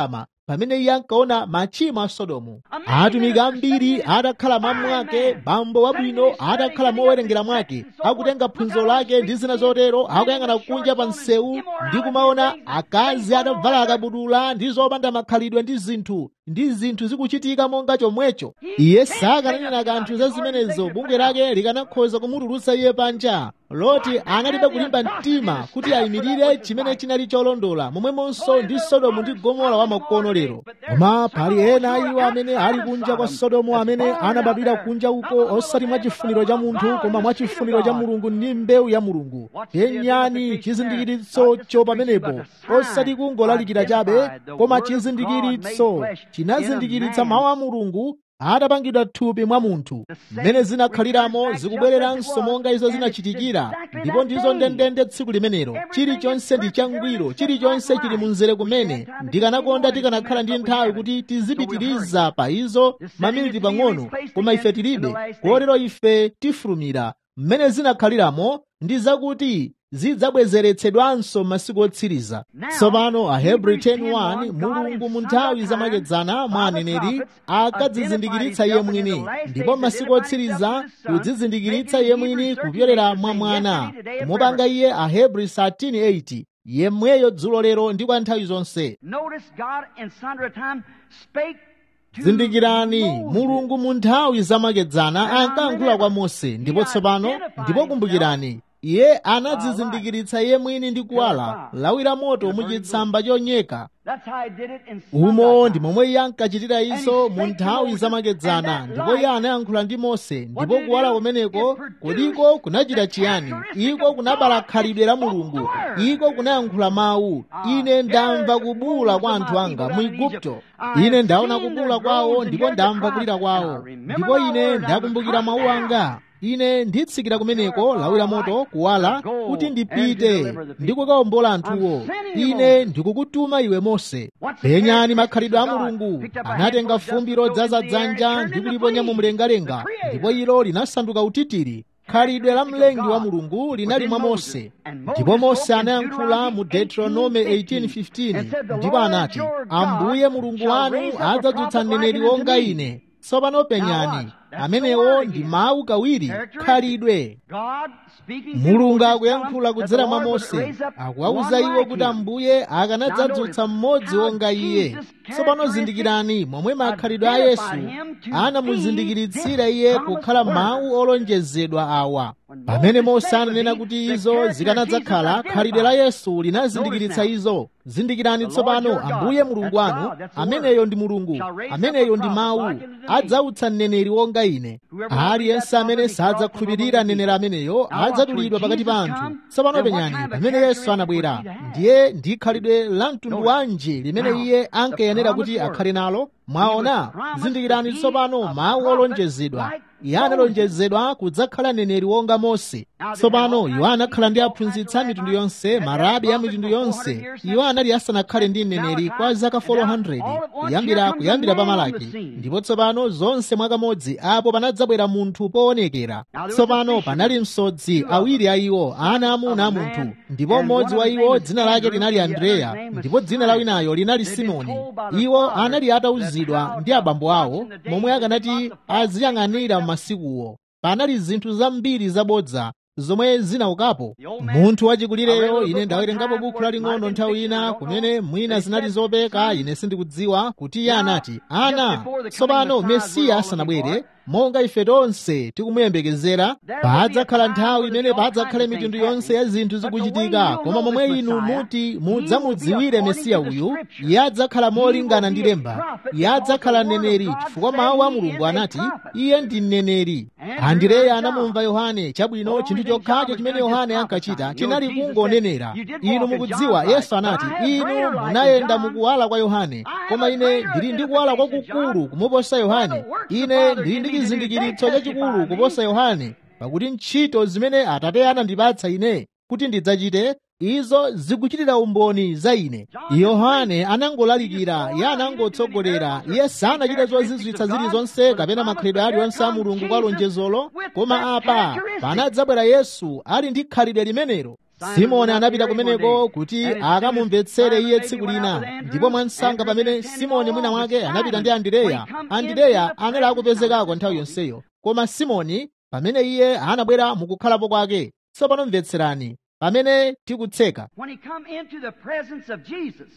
pamene iye ankaona machimo a sodomu atumiki ambiri atakhala mamwake bambo wabwino atakhala mowerengera mwake akutenga phunziro lake ndi zina zotero akuyang'ana kunja pa msewu ndi kumaona akazi atavala akabudula ndi zopanda makhalidwe ndi zinthu ndi zinthu zikuchitika monga chomwecho iye sakananena kanthu za zimenezo bungwe lake likanakhoza kumutulutsa iye panja loti analibe kulimba mtima kuti ayimirire chimene chinali cholondola momwemonso ndi sodomu ndi gomora wa makono lero koma pali ena iwo amene ali kunja kwa sodomu amene anabadwira kunja uko osati mwa chifuniro cha munthu koma mwa chifuniro cha mulungu ndi mbewu ya mulungu penyani chizindikiritsocho pamenepo osati kungolalikira chabe koma chizindikiritso chinazindikiritsa mawu a mulungu atapangidwa thupi mwa munthu mmene zinakhaliramo zikubwereranso monga izo zinachitikira ndipo ndizo ndendende tsiku limenelo chilichonse ndi changwiro chilichonse chili munzere kumene ndikanakonda tikanakhala ndi nthawi kuti tizipitiriza pa izo maminiti pang'ono koma ife tilibe kotero ife tifulumira mmene zinakhaliramo ndi zakuti zidzabwezeretsedwanso masiku otsiriza tsopano ahebrew 10:1 mulungu mu nthawi zamakedzana mwa aneneri akadzizindikiritsa iye mwini ndipo masiku otsiriza kudzizindikiritsa iye mwini kupyolera mwa mwana kumupanga iye ahebrew 13:8 yemweyo dzulo lero ndi kwa nthawi zonse zindikirani mulungu mu nthawi zamakedzana ankayankhula kwa mose ndipo tsopano ndipo kumbukirani iye anadzizindikiritsa iye mwini ndi kuwala lawira moto muchitsamba chonyeka umo ndi momwe iye ankachitira izo mu nthawi zamakedzana ndipo iye anayankhula ndi mose ndipo kuwala kumeneko kodiko kunachita chiyani iko kunabala khalidwe la mulungu iko kunayankhula mawu ine ndamva kubula kwa anthu anga mu igupto ine ndaona kubula kwawo ndipo ndamva kulira kwawo ndipo ine ndakumbukira mawu anga ine nditsikira kumeneko lawira moto kuwala kuti ndipite ndikukawombola anthuwo ine ndikukutuma iwe mose penyani makhalidwe a mulungu anatenga fumbi lodzaza dzanja ndi kuliponya mu mlengalenga ndipo ilo linasanduka utitiri khalidwe la mlengi wa mulungu linali mwa mose ndipo mose anayankhula mu deuteronome 18:15 ndipo anati ambuye mulungu wanu adzadzutsa mneneri wonga ine tsopano penyani amenewo ndi mawu kawiri khalidwe mulungu akuyankhula kudzera mwa mose akuwawuza iwo kuti ambuye akanadzadzutsa mmodzi wonga iye tsopano zindikirani momwe makhalidwe a yesu anamuzindikiritsira iye kukhala mawu olonjezedwa awa pamene mose ananena kuti izo zikanadzakhala khalidwe la yesu linazindikiritsa izo zindikirani tsopano ambuye mulungu wanu ameneyo ndi mulungu ameneyo ndi mawu adzautsa mneneri wonga ine aliyense amene sadzakhulupirira mneneri ameneyo adzadulidwa pakati pa anthu tsopano penyani pamene yesu anabwera ndiye ndi khalidwe la mtundu wanji limene iye ankayenera kuti akhale nalo mwaona zindikirani tsopano mawu olonjezedwa iye analonjezedwa kudzakhala mneneri wonga mose tsopano iwo anakhala ndi aphunzitsi a mitundu yonse marabi a mitundu yonse iwo anali asanakhale ndi mneneri kwa zaka 400 kuyambira kuyambira pa malaki ndipo tsopano zonse mwakamodzi apo panadzabwera munthu poonekera tsopano panali msodzi awiri a iwo ana amuna a munthu ndipo mmodzi wa iwo dzina lake linali andreya ndipo dzina la winayo linali simoni iwo anali atawuzidwa ndi abambo awo momwe akanati aziyang'anira m'masikuwo panali zinthu zambiri zabodza zomwe zinaukapo munthu wachikulireyo ine ndawerengapo buku laling'ono nthawi ina kumene mwina zinali zopeka ine sindikudziwa kuti iye anati ana tsopano mesiya asanabwere monga ife tonse tikumuyembekezera padzakhala nthawi imene padzakhale mitundu yonse ya zinthu zikuchitika koma momwe inu muti mudzamudziwire mesiya uyu iye adzakhala molingana ndi lemba iye adzakhala mneneri chifukwa mawu a mulungu anati iye ndi mneneri andireya anamumva yohane chabwino chinthu chokhacho chimene yohane ankachita chinali kungonenera inu mukudziwa yesu anati inu munayenda mukuwala kwa yohane koma ine ndili ndi kuwala kwakukulu kumuposa yohane ine ndili ndi chizindikiritso chachikulu kuposa yohane pakuti ntchito zimene atate anandipatsa ine kuti ndidzachite izo zikuchitira umboni za ine yohane anangolalikira iye anangotsogolera iye sanachite zozizwitsa zilizonse kapena makhalidwe aliwonse a mulungu kwa lonjezolo koma apa panadzabwera yesu ali ndi khalidwe limenelo simoni anapita kumeneko kuti akamumvetsere iye tsiku lina ndipo mwansanga pamene simoni mwina wake anapita ndi andireya andireya anali akupezekako nthawi yonseyo koma simoni pamene iye anabwera mukukhalapo kwake tsopano mvetserani pamene tikutseka When he come into the presence of Jesus,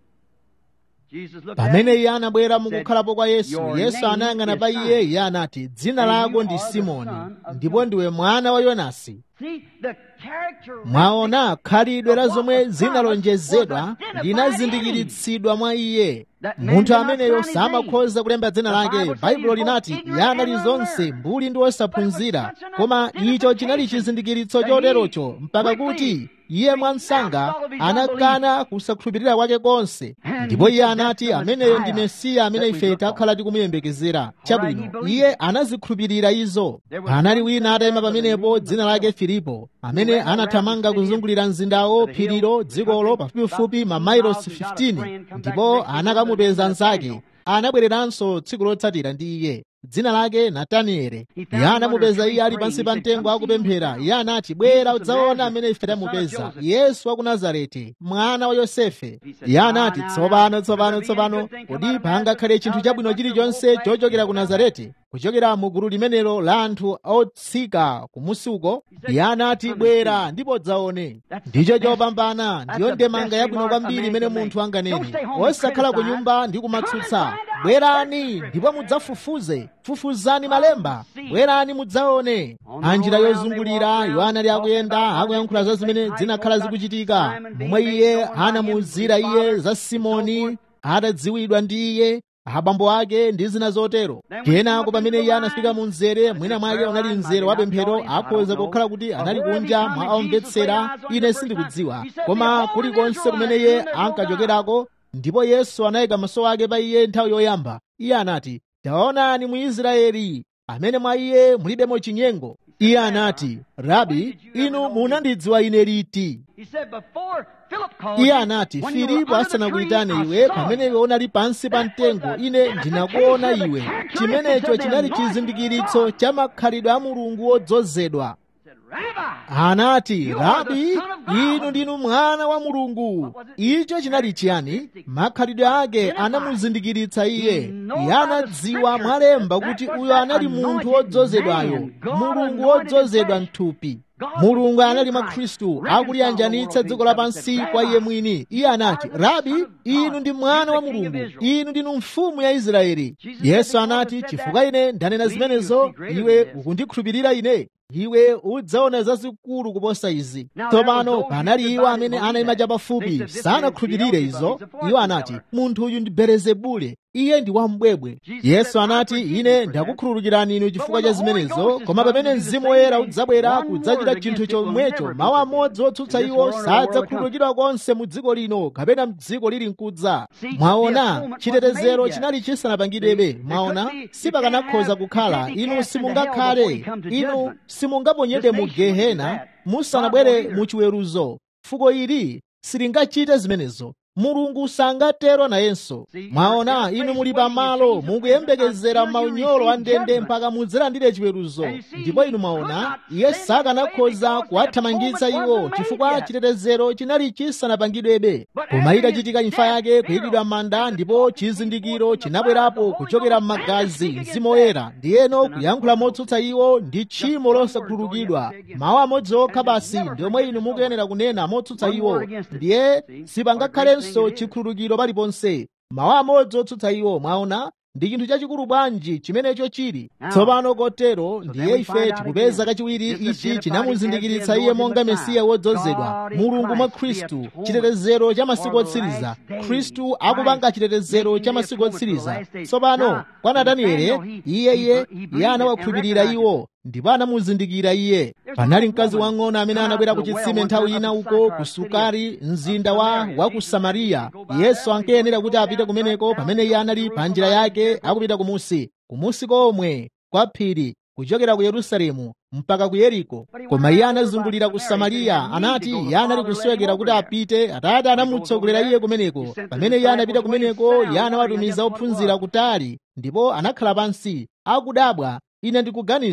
Jesus looked at pamene him. iye anabwera mukukhalapo kwa yesu Your yesu name anayang'ana is pa Simon. iye iye anati dzina And lako you ndi are the simoni son of ndipo Jonas." ndiwe mwana wa yonasi See, the characteristic mwaona khalidwe la of what zomwe was promised zinalonjezedwa was identified linazindikiritsidwa mwa iye That man munthu did not ameneyo sign his samakhoza kulemba dzina The lake Bible says baibulo he was linati both iye ignorant anali and zonse unlearned. mbuli ndi wosaphunzira But it was such an koma icho chinali identification chizindikiritso that he choterocho mpaka quickly kuti iye mwansanga renounced all of his anakana kusakhulupirira kwake konse And ndipo he iye said, anati "That's the ameneyo ndi Messiah mesiya amene that we ife look for." takhala tikumuyembekezera Alright, he chabwino believed iye it. anazikhulupirira izo There was panali one wina atayima man by the pamenepo name of dzina lake Philip, filipo amene who ran around anathamanga the city kuzungulira mzindawo of the hill, phirilo the dzikolo country, pafupifupi about mamailosi 15 miles, he got a 15 friend, come back ndipo the next day, anakamupeza another nzake Nathaniel. anabwereranso tsiku lotsatira ndi iye dzina lake natanieli He found iye him anamupeza under a iye ali tree pansi praying. pa He said, mtengo "Come akupemphera see iye anati bwera Jesus of udzaona Nazareth, amene ife the son of tamupeza Joseph." yesu wa ku nazareti mwana wa yosefe He said, iye "Ah, anati now, tsopano now, tsopano will there be tsopano any good thing come kodi out of pangakhale Nazareth? chinthu Now chabwino that chilichonse bunch of chochokera ku old nazareti kuchokera mu gulu limenelo la anthu otsika kumusi uko iye anati bwera ndipo udzaone ndicho chopambana ndiyo ndemanga yabwino kwambiri imene munthu anganene osakhala ku nyumba ndi kumatsutsa bwerani ndipo mudzafufuze fufuzani malemba bwerani mudzaone anjira yozungulira iwo anali akuyenda akuyankhula za zimene zinakhala zikuchitika momwe iye anamuuzira iye za simoni atadziwidwa ndi iye abambo ake ndi zina zotero kenako pamene iye anafika mu mzere mwina mwake unali mzere wa pemphero akhoza kukhala kuti anali kunja mwa omvetsera ine sindikudziwa koma kulikonse kumene iye ankachokerako ndipo yesu anayika maso ake pa iye nthawi yoyamba iye anati taonani mu israeli amene mwa iye mulibemo chinyengo iye anati rabi inu munandidziwa ine liti He said, "Before Philip called iye you, anati when you were filipo under the asanakuyitane tree, I iwe saw pamene you." iwe unali pansi pa mtengo ine ndinakuona iwe chimenecho chinali chizindikiritso cha makhalidwe a mulungu wodzozedwa He said, "Rabbi, anati You are the rabi Son of God." inu ndinu mwana wa mulungu icho chinali chiyani makhalidwe ake anamuzindikiritsa iye iye anadziwa mwalemba kuti uyo anali munthu wodzozedwayo mulungu wodzozedwa mthupi mulungu anali mwa khristu akuliyanjanitsa dziko lapansi kwa iye mwini iye anati rabi inu ndi mwana wa mulungu inu ndinu mfumu ya israeli yesu anati chifukwa ine ndanena zimenezo iwe ukundikhulupirira ine iwe udzaona zazikulu kuposa izi tsopano panali iwo amene anayima chapafupi sanakhulupirire izo iwo anati munthu uyu ndi belezebule iye ndi wambwebwe yesu anati ine ndakukhululukirani inu chifukwa cha zimenezo koma pamene mzimu woyera udzabwera kudzachita chinthu chomwecho mawu amodzi otsutsa iwo sadzakhululukidwa konse mu dziko lino kapena mdziko lili mkudza mwaona chitetezero chinali chisanapangidwebe mwaona sipakanakhoza kukhala inu simungakhale inu simungaponyedwe mu gehena musanabwere mu chiweruzo fuko ili silingachite zimenezo mulungu sangatero nayenso mwaona inu muli pamalo mukuyembekezera maunyolo a ndende mpaka mudzalandire chiweruzo ndipo inu mwaona iye sakanakhoza kuwathamangitsa iwo chifukwa chitetezero chinali chisanapangidwebe koma itachitika imfa yake kuyikidwa m'manda ndipo chizindikiro chinabwerapo kuchokera m'magazi mzimu woyera ndiyeno kuyankhula motsutsa iwo ndi tchimo losakhululukidwa mawu amodzi okha basi ndiomwe inu mukuyenera kunena motsutsa iwo ndiye sipangakhalenso chikhululukiro paliponse mawu amodzi otsutsa iwo mwaona ndi chinthu chachikulu bwanji chimenecho chili tsopano kotero ndiye ife tikupeza kachiwiri ichi chinamuzindikiritsa iye monga mesiya wodzozedwa mulungu mwa khristu chitetezero cha masiku otsiriza khristu akupanga chitetezero cha masiku otsiriza tsopano kwa nataniele iyeye iye anawakhulupirira iwo ndipo anamuzindikira iye panali mkazi wang'ono amene anabwera ku chitsime nthawi ina uko ku sukari mzinda wa wa ku samariya yesu ankayenera kuti apite kumeneko pamene iye anali pa njira yake akupita kumusi kumusi komwe kwa phiri kuchokera ku yerusalemu mpaka ku yeriko koma iye anazungulira ku samariya anati iye anali kusowekera kuti apite atate anamutsogolera iye kumeneko pamene iye anapita kumeneko iye anawatumiza ophunzira kutali ndipo anakhala pansi akudabwa ine ndikuganiza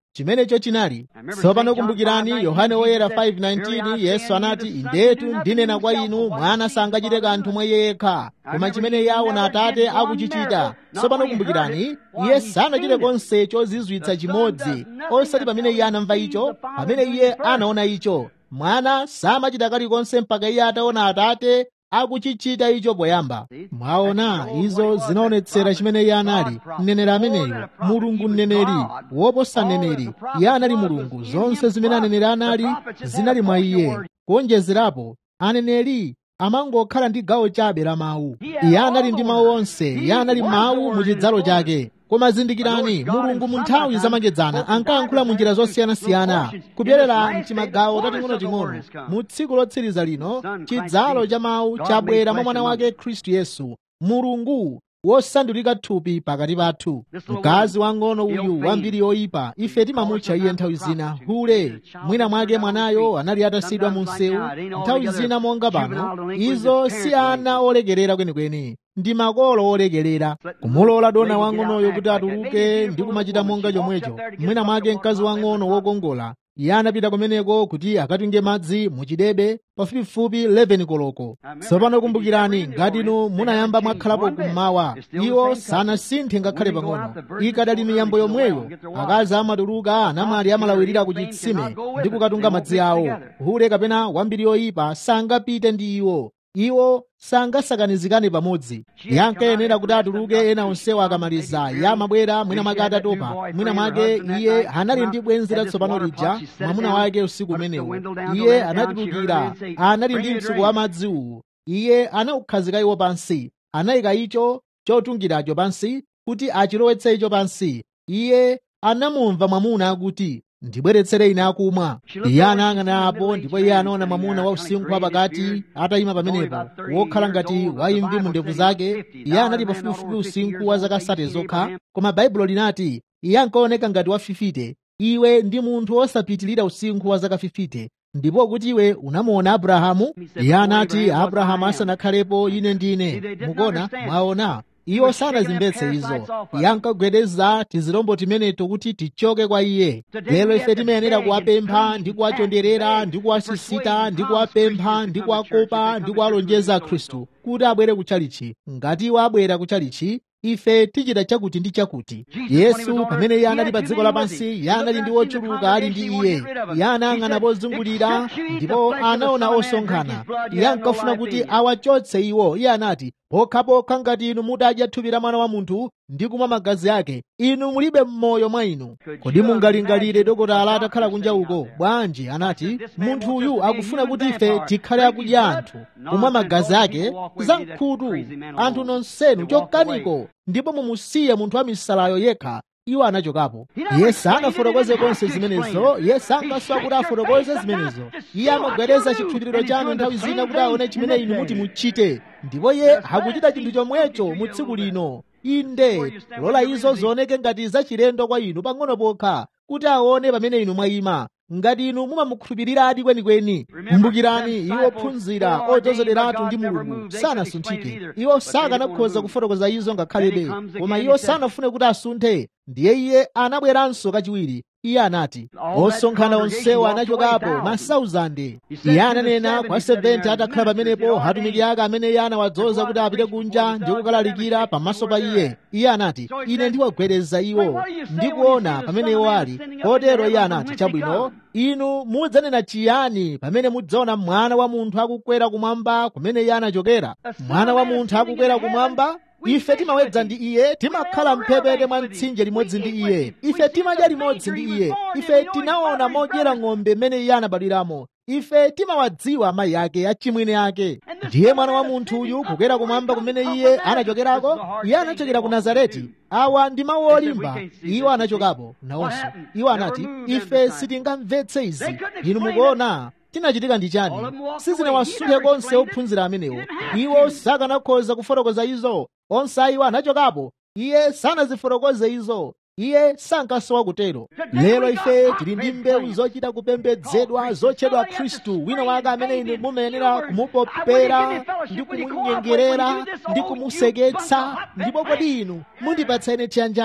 chimenecho chinali tsopano kumbukirani yohane woyera 5:19 yesu anati indetu ndinena kwa inu mwana sangachite kanthu mwa iye yekha koma chimene iye aona atate akuchichita tsopano kumbukirani iye sanachite konse chozizwitsa chimodzi osati pamene iye anamva icho pamene iye anaona icho mwana samachita kalikonse mpaka iye ataona atate akuchichita icho poyamba mwaona izo zinaonetsera chimene iye anali mneneri ameneyo mulungu mneneri woposa mneneri iye anali mulungu zonse zimene aneneri anali zinali mwa iye kuonjezerapo aneneri amangokhala ndi gawo chabe la mawu iye anali ndi mawu onse iye anali mawu mu chidzalo chake koma zindikirani mulungu mu nthawi zamakedzana ankayankhula mu njira zosiyanasiyana kupyerera mtimagawo tating'onoting'ono mu tsiku lotsiriza lino chidzalo cha mawu chabwera mwa mwana wake khristu yesu mulungu wosandulika thupi pakati pathu mkazi wang'ono uyu wambiri yoyipa ife timamutcha iye nthawi zina hule mwina mwake mwanayo anali atasiyidwa mu msewu nthawi zina monga pano izo si ana olekerera kwenikweni ndi makolo olekerera kumulola dona wang'onoyo kuti atuluke ndi kumachita monga chomwecho mwina mwake mkazi wang'ono wokongola iye anapita kumeneko kuti akatunge madzi muchidebe pafupifupi 11 koloko tsopano kumbukirani ngati inu munayamba mwakhalapo kummawa iwo sanasinthe ngakhale pang'ono ikadali miyambo yomweyo akazi amatuluka anamwali amalawirira ku chitsime ndi kukatunga madzi awo hule kapena wambiri yoyipa sangapite ndi iwo iwo sangasakanizikane pamodzi yankayenera kuti atuluke ena onsewo akamaliza iye amabwera mwina mwake atatopa mwina mwake iye anali ndi bwenzi latsopano lija mwamuna wake usiku umenewo iye anatulukira anali ndi mtsuko wa madzi uwu iye anaukhazika iwo pansi anayika icho chotungiracho pansi kuti achilowetse icho pansi iye anamumva mwamuna akuti ndibweretsere ine akumwa iye anayang'ana apo ndipo iye anaona mwamuna wa usinkhu wapakati atayima pamenepo wokhala ngati waimvi mu ndevu zake iye anali pafupifupi usinkhu wa zaka sate zokha koma baibulo linati iye ankaoneka ngati wafifite iwe ndi munthu wosapitilira usinkhu wa zaka fifite ndipo kuti iwe unamuona abrahamu iye anati abrahamu asanakhalepo ine ndine mukona mwaona iwo sanazimvetse izo yankagwedeza tizilombo timeneto kuti tichoke kwa iye lero ife timayenera kuwapempha ndi kuwachonderera ndi kuwasisita ndi kuwapempha ndi kuwakopa ndi kuwalonjeza khristu kuti abwere kutchalichi ngati iwo abwera kutchalichi ife tichita chakuti ndi chakuti yesu pamene iye anali pa dziko lapansi iye anali ndi wochuluka ali ndi iye iye anayang'ana pozungulira ndipo anaona osonkhana iye ankafuna kuti awachotse iwo iye anati pokhapokha ngati inu mudadya thupi la mwana wa munthu ndi kumwa magazi ake inu mulibe mmoyo mwa inu kodi mungalingalire dokotala atakhala kunja uko bwanji anati munthu uyu akufuna kuti ife tikhale akudya anthu kumwa magazi ake za mkhutu anthu nonsenu chokaniko ndipo mumusiye munthu wa misalayo yekha iwo anachokapo iye sanafotokoze konse zimenezo iye sankaswa kuti afotokoze zimenezo iye amagwereza chikhulupiriro chanu nthawi zina kuti aone chimene inu muti muchite ndipo iye akuchita chinthu chomwecho mu tsiku lino inde lola izo zioneke ngati zachilendo kwa inu pang'ono pokha kuti aone pamene inu mwayima ngati inu mumamukhulupiriradi kwenikweni kumbukirani iwo phunzira odzozederatu ndi mulungu sanasunthike iwo sakanakhoza kufotokoza izo ngakhalebe koma iwo sanafune kuti asunthe ndiye iye anabweranso kachiwiri iye anati osonkhana onsewo anachokapo masauzande iye ananena kwa 70 atakhala pamenepo atumiki ake amene iye anawadzoza kuti apite kunja ndi kukalalikira pamaso pa iye iye anati ine ndiwagwereza iwo ndikuona pamene iwo ali kotero iye anati chabwino inu mudzanena chiyani pamene mudzaona mwana wa munthu akukwera kumwamba kumene iye anachokera mwana wa munthu akukwera kumwamba ife timawedza ndi iye timakhala mphepete mwa mtsinje limodzi ndi iye ife timadya limodzi ndi iye ife tinaona modyera ng'ombe mmene iye anabadwiramo ife timawadziwa amayi ake achimwene ake ndiye mwana wa munthu uyu kukwera kumwamba kumene iye anachokerako iye anachokera ku nazareti awa ndi mawu olimba iwo anachokapo nawonso iwo anati ife sitingamvetse izi inu mukuona chinachitika ndi chani sizinawasunthe konse ophunzira amenewo iwo sakanakhoza kufotokoza izo onse iwo anachokapo iye sanazifotokoze izo iye sankasowa kutero lero ife tili ndi mbewu zochita kupembedzedwa zotchedwa khristu wina wake amene inu mumayenera kumupopera ndi kumunyengerera ndi kumuseketsa ndipo kodi inu mundipatsa ine chiyanjano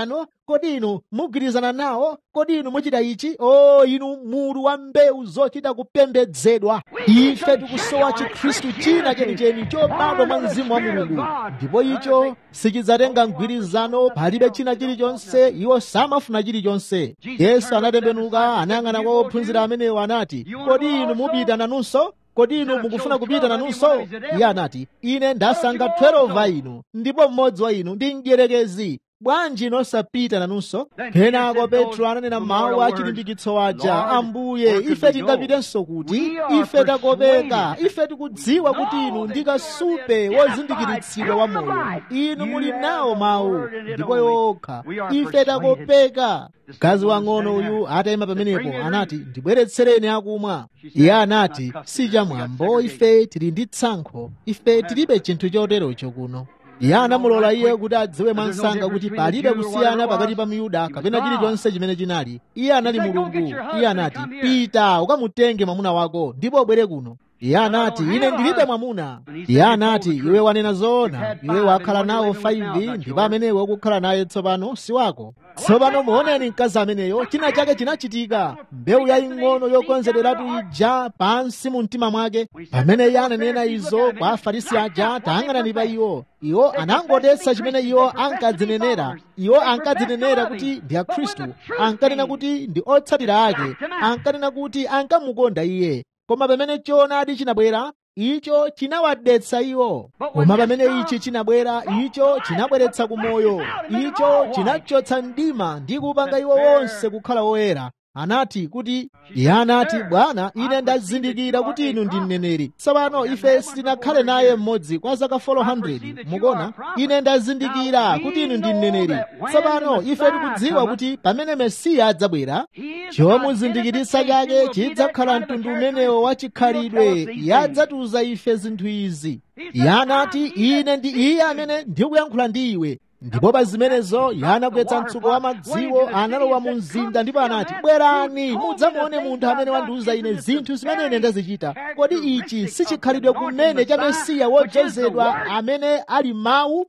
kodi inu mugwirizana nawo kodi inu muchita ichi o inu mulu wa mbewu zochita kupembedzedwa ife tikusowa chikhristu china chenicheni chobadwa mwa mzimu wa mulungu ndipo icho sichidzatenga mgwirizano palibe china chilichonse iwo samafuna chilichonse yesu anatembenuka anayang'ana kwa ophunzira amenewo anati kodi inu mupita nanunso kodi inu mukufuna kupita nanunso iye anati ine ndasankha 12 a inu ndipo mmodzi wa inu ndi mdierekezi bwanji nosapita nanunso kenako petro ananena mawu a chilimbikitso aja ambuye ife tingapitenso kuti ife takopeka ife tikudziwa kuti inu ndi kasupe wozindikiritsidwa wa moyo inu muli nawo mawu ndipo yokha ife takopeka mkazi wang'ono uyu atayima pamenepo anati ndibweretsereni akumwa iye anati sichamwambo ife tili ndi tsankho ife tilibe chinthu choterocho kuno iye anamulola iye kuti adziwe mwansanga kuti palibe kusiyana pakati pa myuda kapena chilichonse chimene chinali iye anali mulungu iye anati pita ukamutenge mwamuna wako ndipo ubwere kuno iye anati ine ndilibe mwamuna iye anati iwe wanena zoona iwe wakhala nawo 5 ndipo amenewo ukukhala naye tsopano si wako tsopano muoneni mkazi ameneyo china chake chinachitika mbewu yaying'ono yokonzedweratu ija pansi mu mtima mwake pamene iye ananena izo kwa afarisi aja tayang'anani pa iwo iwo anangodetsa chimene iwo ankadzinenera iwo ankadzinenera kuti ndi akhristu ankanena kuti ndi otsatira ake ankanena kuti ankamukonda iye koma pamene choonadi chinabwera icho chinawadetsa iwo koma pamene ichi chinabwera icho chinabweretsa kumoyo icho chinachotsa mdima ndi kupanga iwo wonse kukhala woyera anati kuti iye anati bwana ine ndazindikira kuti inu ndi mneneri tsopano ife sitinakhale naye mmodzi kwa zaka 400 mukona ine ndazindikira kuti inu ndi mneneri tsopano ife tikudziwa kuti pamene mesiya adzabwera chomuzindikiritsa chake chidzakhala mtundu umenewo wa chikhalidwe yadzatiuza ife zinthu izi iye anati ine ndi iye amene ndikuyankhula ndi iwe ndipo pa zimenezo yanagwetsa mtsuko wa madziwo analowa mu mzinda ndipo anati bwerani mudzamuone munthu amene wandiuza ine zinthu zimene ine ndazichita kodi ichi sichikhalidwe kumene cha mesiya wodzozedwa amene ali mawu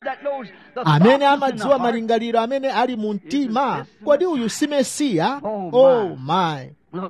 amene amadziwa malingaliro amene ali mu mtima kodi uyu si mesiya oh my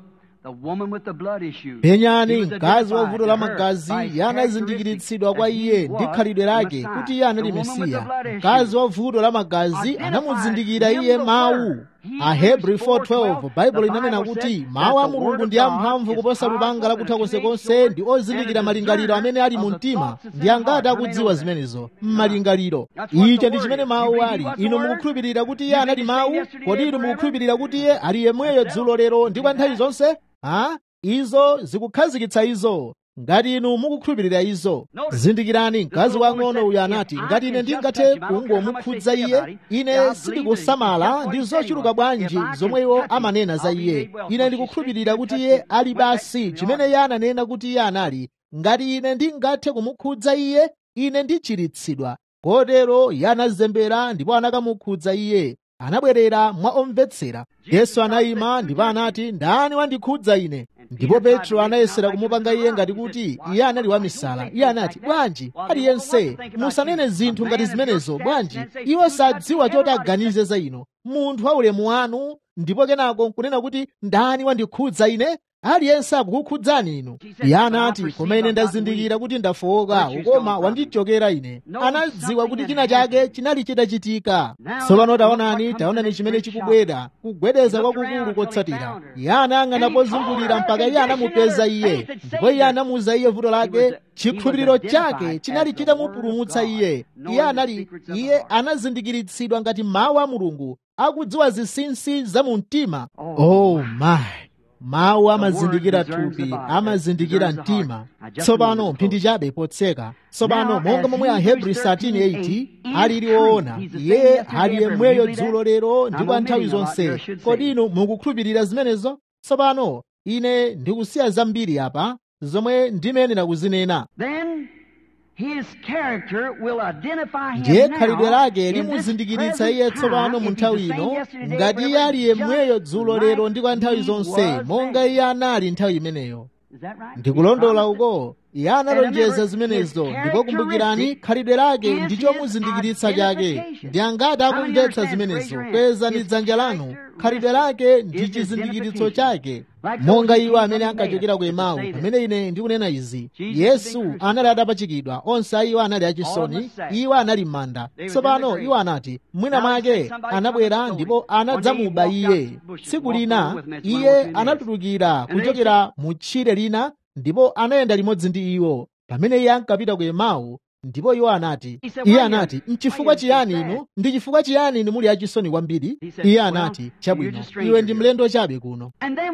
penyani mkazi wa vuto la magazi yanazindikiritsidwa kwa iye ndi khalidwe lake kuti iye anali mesiya mkazi wa vuto la magazi anamuzindikira iye mawu ahebri 4:12 baibulo inanena kuti mawu a mulungu ndi amphamvu kuposa lupanga lakutha konsekonse ndi ozindikira malingaliro amene ali mu mtima ndi angati akudziwa zimenezo m'malingaliro icho ndi chimene mawu ali inu mukukhulupirira kuti iye anali mawu kodi inu mukukhulupirira kuti iye ali yemweyo dzulo lero ndi kwa nthawi zonse ha izo zikukhazikitsa izo ngati inu mukukhulupirira izo zindikirani mkazi wang'ono uyu anati ngati ine ndingathe kungomukhudza iye ine sindikusamala ndi zochuluka bwanji zomwe iwo amanena za iye ine ndikukhulupirira kuti iye ali basi chimene iye ananena kuti iye anali ngati ine ndingathe kumukhudza iye ine ndichiritsidwa kotero iye anazembera ndipo anakamukhudza iye anabwerera mwa omvetsera yesu anayima ndipo anati ndani wandikhudza ine ndipo petro anayesera kumupanga iye ngati kuti iye anali wamisala iye anati bwanji aliyense musanene zinthu ngati zimenezo bwanji iwo sadziwa choti aganize za ino munthu wa ulemu wanu ndipo kenako nkunena kuti ndani wandikhudza ine aliyense akukukhudzani inu iye anati koma ine ndazindikira kuti ndafowoka ukoma wandichokera ine anadziwa kuti china chake chinali chitachitika tsopano taonani taonani chimene chikubwera kugwedeza kwakukulu kotsatira iye anayang'ana pozungulira mpaka iye anamupeza iye ndipo iye anamuuza iye vuto lake chikhulupiriro chake chinali chitamupulumutsa iye iye anali iye anazindikiritsidwa ngati mawu a mulungu akudziwa zinsinsi za mu mtima oh my mawu amazindikira thupi amazindikira mtima tsopano mphindi chabe potseka tsopano monga momwe ahebri 13:8 alili woona iye ali yemweyo dzulo lero ndi kwa nthawi zonse kodi inu mukukhulupirira zimenezo tsopano ine ndikusiya zambiri apa zomwe ndimayenera kuzinena ndiye khalidwe lake limuzindikiritsa iye tsopano mu nthawi ino ngati iye ali yemweyo dzulo lero ndi kwa nthawi zonse monga iye anali nthawi imeneyo ndikulondola uko iye analonjeza zimenezo ndipo kumbukirani khalidwe lake ndi chomuzindikiritsa chake ndi angati akumvetsa zimenezo kwezani dzanja lanu khalidwe lake ndi chizindikiritso chake monga iwo amene ankachokera ku emau pamene ine ndikunena izi yesu anali atapachikidwa onse a iwo anali achisoni iwo anali m'manda tsopano iwo anati mwina mwake anabwera ndipo anadzamuba iye tsiku lina iye anatulukira kuchokera mu tchire lina ndipo anayenda limodzi ndi iwo pamene iye ankapita ku emau ndipo iwo anati iye anati mchifukwa chiyani inu ndi chifukwa chiyani inu muli achisoni kwambiri iye anati chabwino iwe ndi mlendo chabe kuno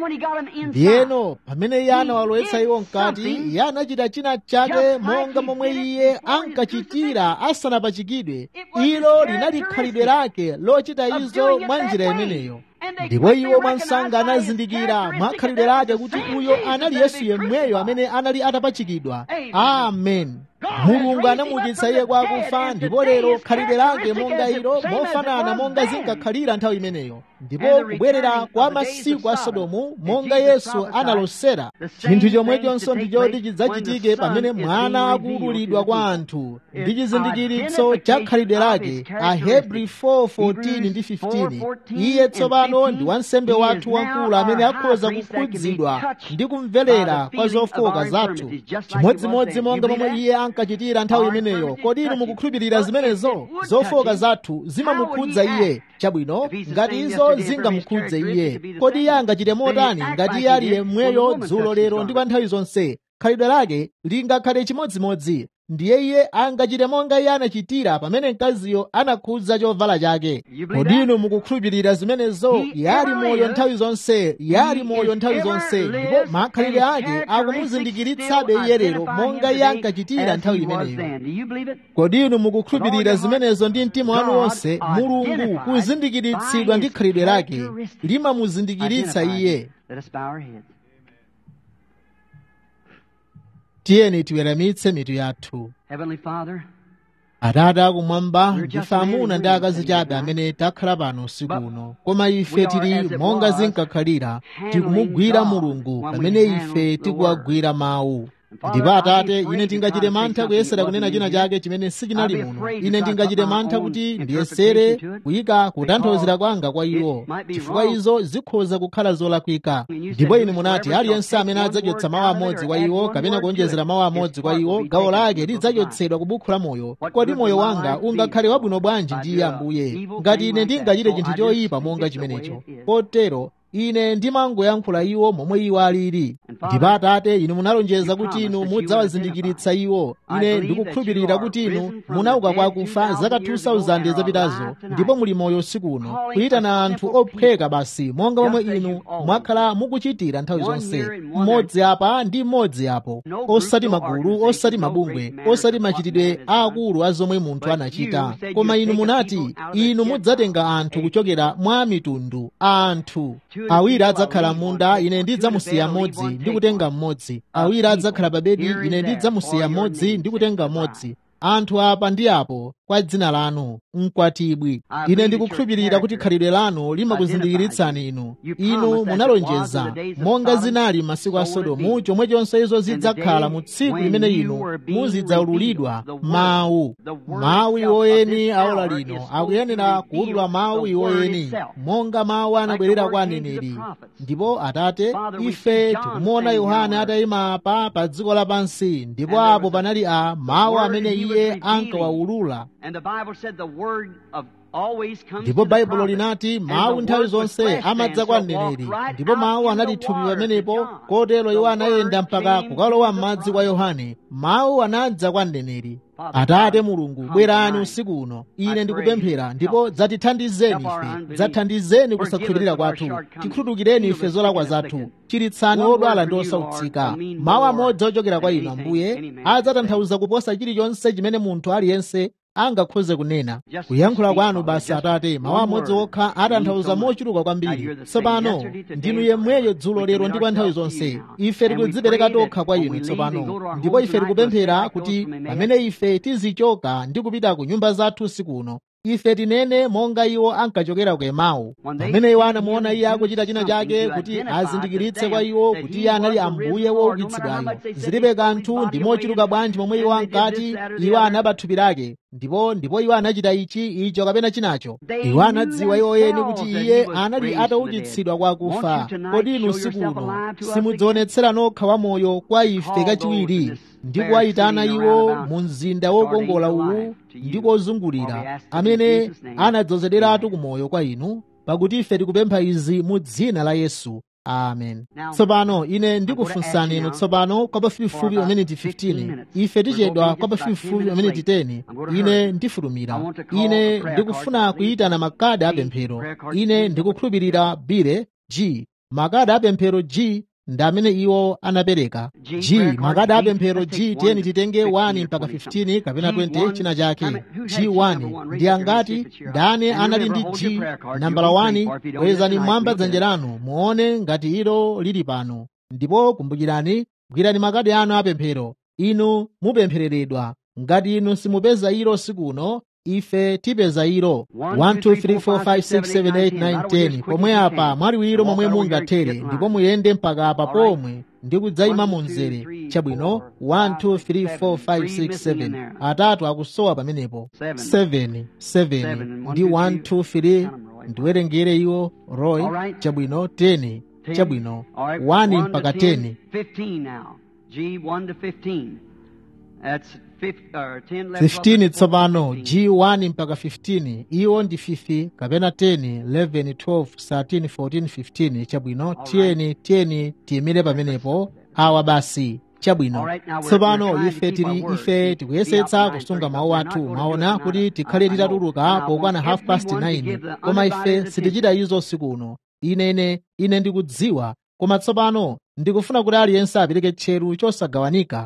ndiyeno pamene iye anawalowetsa iwo mkati iye anachita china chake monga momwe iye ankachitira asanapachikidwe ilo linali khalidwe lake lochita izo mwa njira imeneyo ndipo iwo mwansanga anazindikira mwa khalidwe lake kuti uyo anali yesu yemweyo amene anali atapachikidwa amen mulungu anamuukitsa iye kwa akufa ndipo lero khalidwe lake monga ilo mofanana monga zinkakhalira nthawi imeneyo ndipo kubwerera kwa masiku a sodomu monga yesu analosera chinthu chomwechonso ndi choti chidzachitike pamene mwana akuululidwa kwa anthu ndi chizindikiritso cha khalidwe lake ahebri 4:14 ndi 15 iye tsopano ndi wansembe wathu wamkulu amene akhoza kukhudzidwa ndi kumverera kwa zofoka zathu chimodzimodzi monga momwe iye ankachitira nthawi imeneyo kodi inu mukukhulupirira zimenezo zofoka zathu zimamukhudza iye chabwino ngati izo zingamukhudze iye kodi iye angachite motani ngati iye ali yemweyo dzulo lero ndi kwa nthawi zonse khalidwe lake lingakhale chimodzimodzi ndiye iye angachite monga iye anachitira pamene mkaziyo anakhudza chovala chake kodi inu mukukhulupirira zimenezo yali moyo nthawi zonse yali moyo nthawi zonse ndipo makhalidwe ake akumuzindikiritsabe iye lero monga iye ankachitira nthawi imeneyo kodi inu mukukhulupirira zimenezo ndi mtima wanu wonse mulungu kuzindikiritsidwa ndi khalidwe lake limamuzindikiritsa iye tiyeni tiweramitse mitu yathu atate akumwamba ndife amuna ndi akazi chabe amene takhala pano usiku uno koma ife tili monga zinkakhalira tikumugwira mulungu pamene ife tikuwagwira mawu ndipo atate ine ndingachite mantha kuyesera kunena china chake chimene sichinali muno ine ndingachite mantha kuti ndiyesere kuyika kutanthauzira kwanga kwa iwo chifukwa izo zikhoza kukhala zolakwika ndipo inu munati aliyense amene adzachotsa mawu amodzi kwa iwo kapena kuonjezera mawu amodzi kwa iwo gawo lake lidzachotsedwa ku buku la moyo kodi moyo wanga ungakhale wabwino bwanji ndi iye ambuye ngati ine ndingachite chinthu choyipa monga chimenecho potero ine ndimangoyankhula iwo momwe iwo alili ndipo atate inu munalonjeza kuti inu mudzawazindikiritsa iwo ine ndikukhulupirira kuti inu munauka kwa akufa zaka 2000 zapitazo ndipo muli moyo usiku uno kuyitana anthu ophweka basi monga momwe inu mwakhala mukuchitira nthawi zonse mmodzi apa ndi mmodzi apo osati magulu osati mabungwe osati machitidwe aakulu a zomwe munthu anachita koma inu munati inu mudzatenga anthu kuchokera mwa mitundu anthu awiri adzakhala munda ine ndidzamusiya mmodzi ndi kutenga mmodzi awiri adzakhala pa bedi ine ndidzamusiya mmodzi ndi kutenga mmodzi anthu apa ndi apo kwa dzina lanu mkwatibwi ine ndikukhulupirira kuti khalidwe lanu limakuzindikiritsani inu inu munalonjeza monga zinali masiku a sodomu chomwechonso izo zidzakhala mu tsiku limene inu muzidzaululidwa mawu mawu iwoyeni aola lino akuyenera kuwulula mawu iwoyeni monga mawu anabwerera kwa aneneri ndipo atate ife tikumuona yohane atayima apa pa dziko lapansi ndipo apo panali a mawu amene iye ankawawulula ndipo baibulo linati mawu nthawi zonse amadza kwa mneneri ndipo mawu anali thupi pamenepo kotero iwo anayenda mpaka kukalowa m'madzi kwa yohane mawu anadza kwa mneneri atate mulungu bwerani usiku uno ine ndikupemphera ndipo dzatithandizeni ife dzathandizeni kusakhulupirira kwathu tikhululukireni ife zolakwa zathu chiritsani odwala ndi osautsika mawu amodzi ochokera kwa inu ambuye adzatanthauza kuposa chilichonse chimene munthu aliyense angakhoze kunena kuyankhula kwanu basi atate mawu amodzi okha atanthauza mochuluka kwambiri tsopano ndinu yemweyo dzulo lero ndi kwa nthawi zonse ife tikudzipereka tokha kwa inu tsopano ndipo ife tikupemphera kuti pamene ife tizichoka ndi kupita ku nyumba zathu usiku uno ife tinene monga iwo ankachokera ku emau pamene iwo anamuona iye akuchita china chake kuti azindikiritse kwa iwo kuti iye anali ambuye woukitsidwayo zilibe kanthu ndi mochuluka bwanji momwe iwo ankati iwo anaba thupi lake ndipo ndipo iwo anachita ichi icho kapena chinacho iwo anadziwa iwo eni kuti iye anali ataukitsidwa kwa akufa kodi inu usiku uno simudzionetsera nokha wamoyo kwa ife kachiwiri ndi kuwayitana iwo mu mzinda wokongola uwu ndi kozungulira amene anadzozederatu kumoyo kwa inu pakuti ife tikupempha izi mu dzina la yesu amen tsopano ine ndikufunsani inu tsopano kwa pafupifupi pameniti 15 ife tichedwa kwa pafupifupi pameniti 10 ine ndifulumira ine ndikufuna kuyitana makadi apemphero ine ndikukhulupirira bile g makadi apemphero g ndi amene iwo anapereka g makadi apemphero g tiyeni titenge 1 mpaka 15 kapena 20 china chake g1 ndi angati ndani anali ndi g nambala 1 kwezani mmwamba dzanja lanu muone ngati ilo lili pano ndipo kumbukirani gwirani makadi anu apemphero inu mupemphereredwa ngati inu simupeza ilo sikuno ife tipeza ilo 12345678910 pomwe apa mwaliwiro momwe mungathere ndipo muyende mpaka apa pomwe ndi kudzayima mu mzere chabwino 1234567 atatu akusowa pamenepo 7 7 ndi 123 ndiwerengere iwo roy chabwino 10 chabwino 1 mpaka 10 15 tsopano g1 mpaka 15 iwo ndi 5 kapena 10 11 12 13 14 15 chabwino tiyeni tiyeni tiyimire pamenepo awa basi chabwino tsopano ife tili ife tikuyesetsa kusunga mawu athu maona kuti tikhale titatuluka pokwana half past 9 koma ife sitichita izo usiku uno ine ine ndikudziwa koma tsopano ndikufuna kuti aliyense apereke tcheru chosagawanika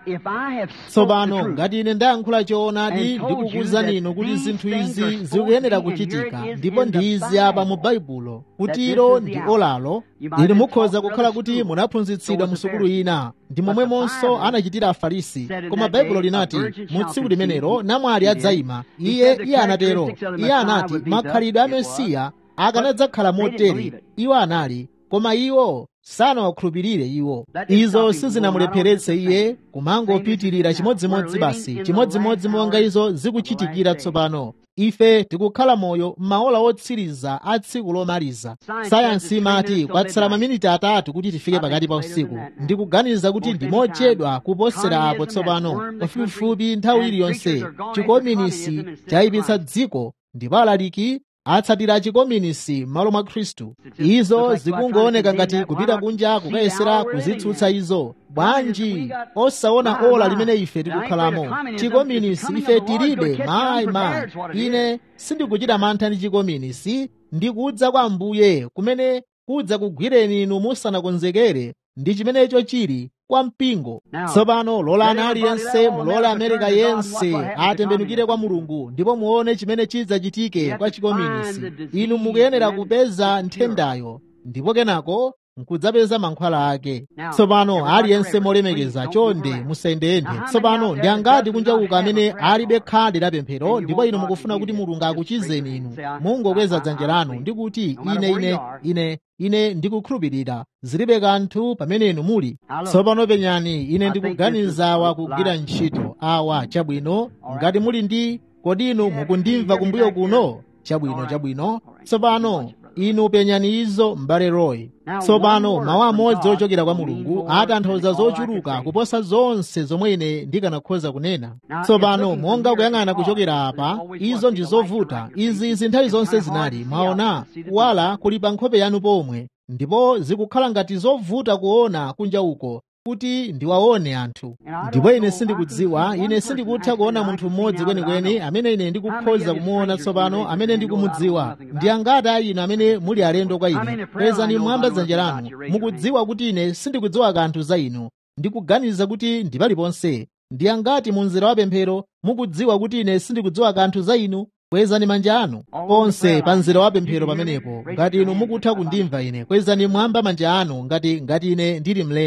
tsopano ngati ine ndayankhula choonadi ndikukuwuzani inu kuti zinthu izi zikuyenera kuchitika ndipo ndi izi apa mu baibulo kuti ilo ndi olalo inu mukhoza kukhala kuti munaphunzitsidwa mu sukulu ina ndi momwemonso anachitira afarisi koma baibulo linati mu tsiku limenelo namwali adzayima iye iye anatero iye anati makhalidwe a mesiya akanadzakhala motere iwo anali koma iwo sanawakhulupirire iwo izo sizinamulepheretse iye kumangopitirira chimodzimodzi basi chimodzimodzi monga izo zikuchitikira tsopano ife tikukhala moyo m'maola otsiriza a tsiku lomaliza sayansi imati kwatsala maminiti atatu kuti tifike pakati pa usiku ndikuganiza kuti ndi mochedwa kuposera apo tsopano pafupifupi nthawi iliyonse chikominisi chayipitsa dziko ndipo alaliki atsatira chikominisi m'malo mwa khristu izo zikungooneka ngati kupita kunja kukayesera kuzitsutsa izo bwanji osaona ola limene ife tikukhalamo chikominisi ife tilibe mayi mayi ine sindikuchita mantha ndi chikominisi ndikudza kwa ambuye kumene kudza kugwireni inu musanakonzekere ndi chimenecho chili kwa mpingo tsopano lolani aliyense mulola amerika yense atembenukire kwa mulungu ndipo muone chimene chidzachitike kwa chikominisi inu mukuyenera kupeza nthendayo ndipo kenako nkudzapeza mankhwala ake tsopano aliyense molemekeza chonde musayendeyende tsopano ndi angati kunjauka amene alibe khadi la pemphero ndipo inu mukufuna kuti mulungu akuchizeni inu mungokweza dzanja lanu ndi kuti ine ine ine ine ndikukhulupirira zilibe kanthu pamene inu muli tsopano penyani ine ndikuganiza awa kugwira ntchito awa chabwino ngati muli ndi kodi inu mukundimva kumbuyo kuno chabwino chabwino tsopano inu penyani izo m'bale roy tsopano mawu amodzi ochokera kwa mulungu atanthauza zochuluka kuposa zonse zomwe ine ndikanakhoza kunena tsopano monga kuyang'ana kuchokera apa izo ndi zovuta izi izi nthawi zonse zinali mwaona kuwala kuli pa nkhope yanu pomwe ndipo zikukhala ngati zovuta kuona kunja uko kuti ndiwaone anthu ndipo ine sindikudziwa ine sindikutha kuona munthu mmodzi kwenikweni amene ine ndikukhoza kumuona tsopano amene ndikumudziwa ndi angati a inu amene muli alendo kwa ine kwezani mwamba dzanja lanu mukudziwa kuti ine sindikudziwa kanthu za inu ndikuganiza kuti ndi paliponse ndi angati mu mzera wa pemphero mukudziwa kuti ine sindikudziwa kanthu za inu kwezani manja anu onse pa mzera wa pemphero pamenepo ngati inu mukutha kundimva ine kwezani mwamba manja anu ngati ngati ine ndili mlendo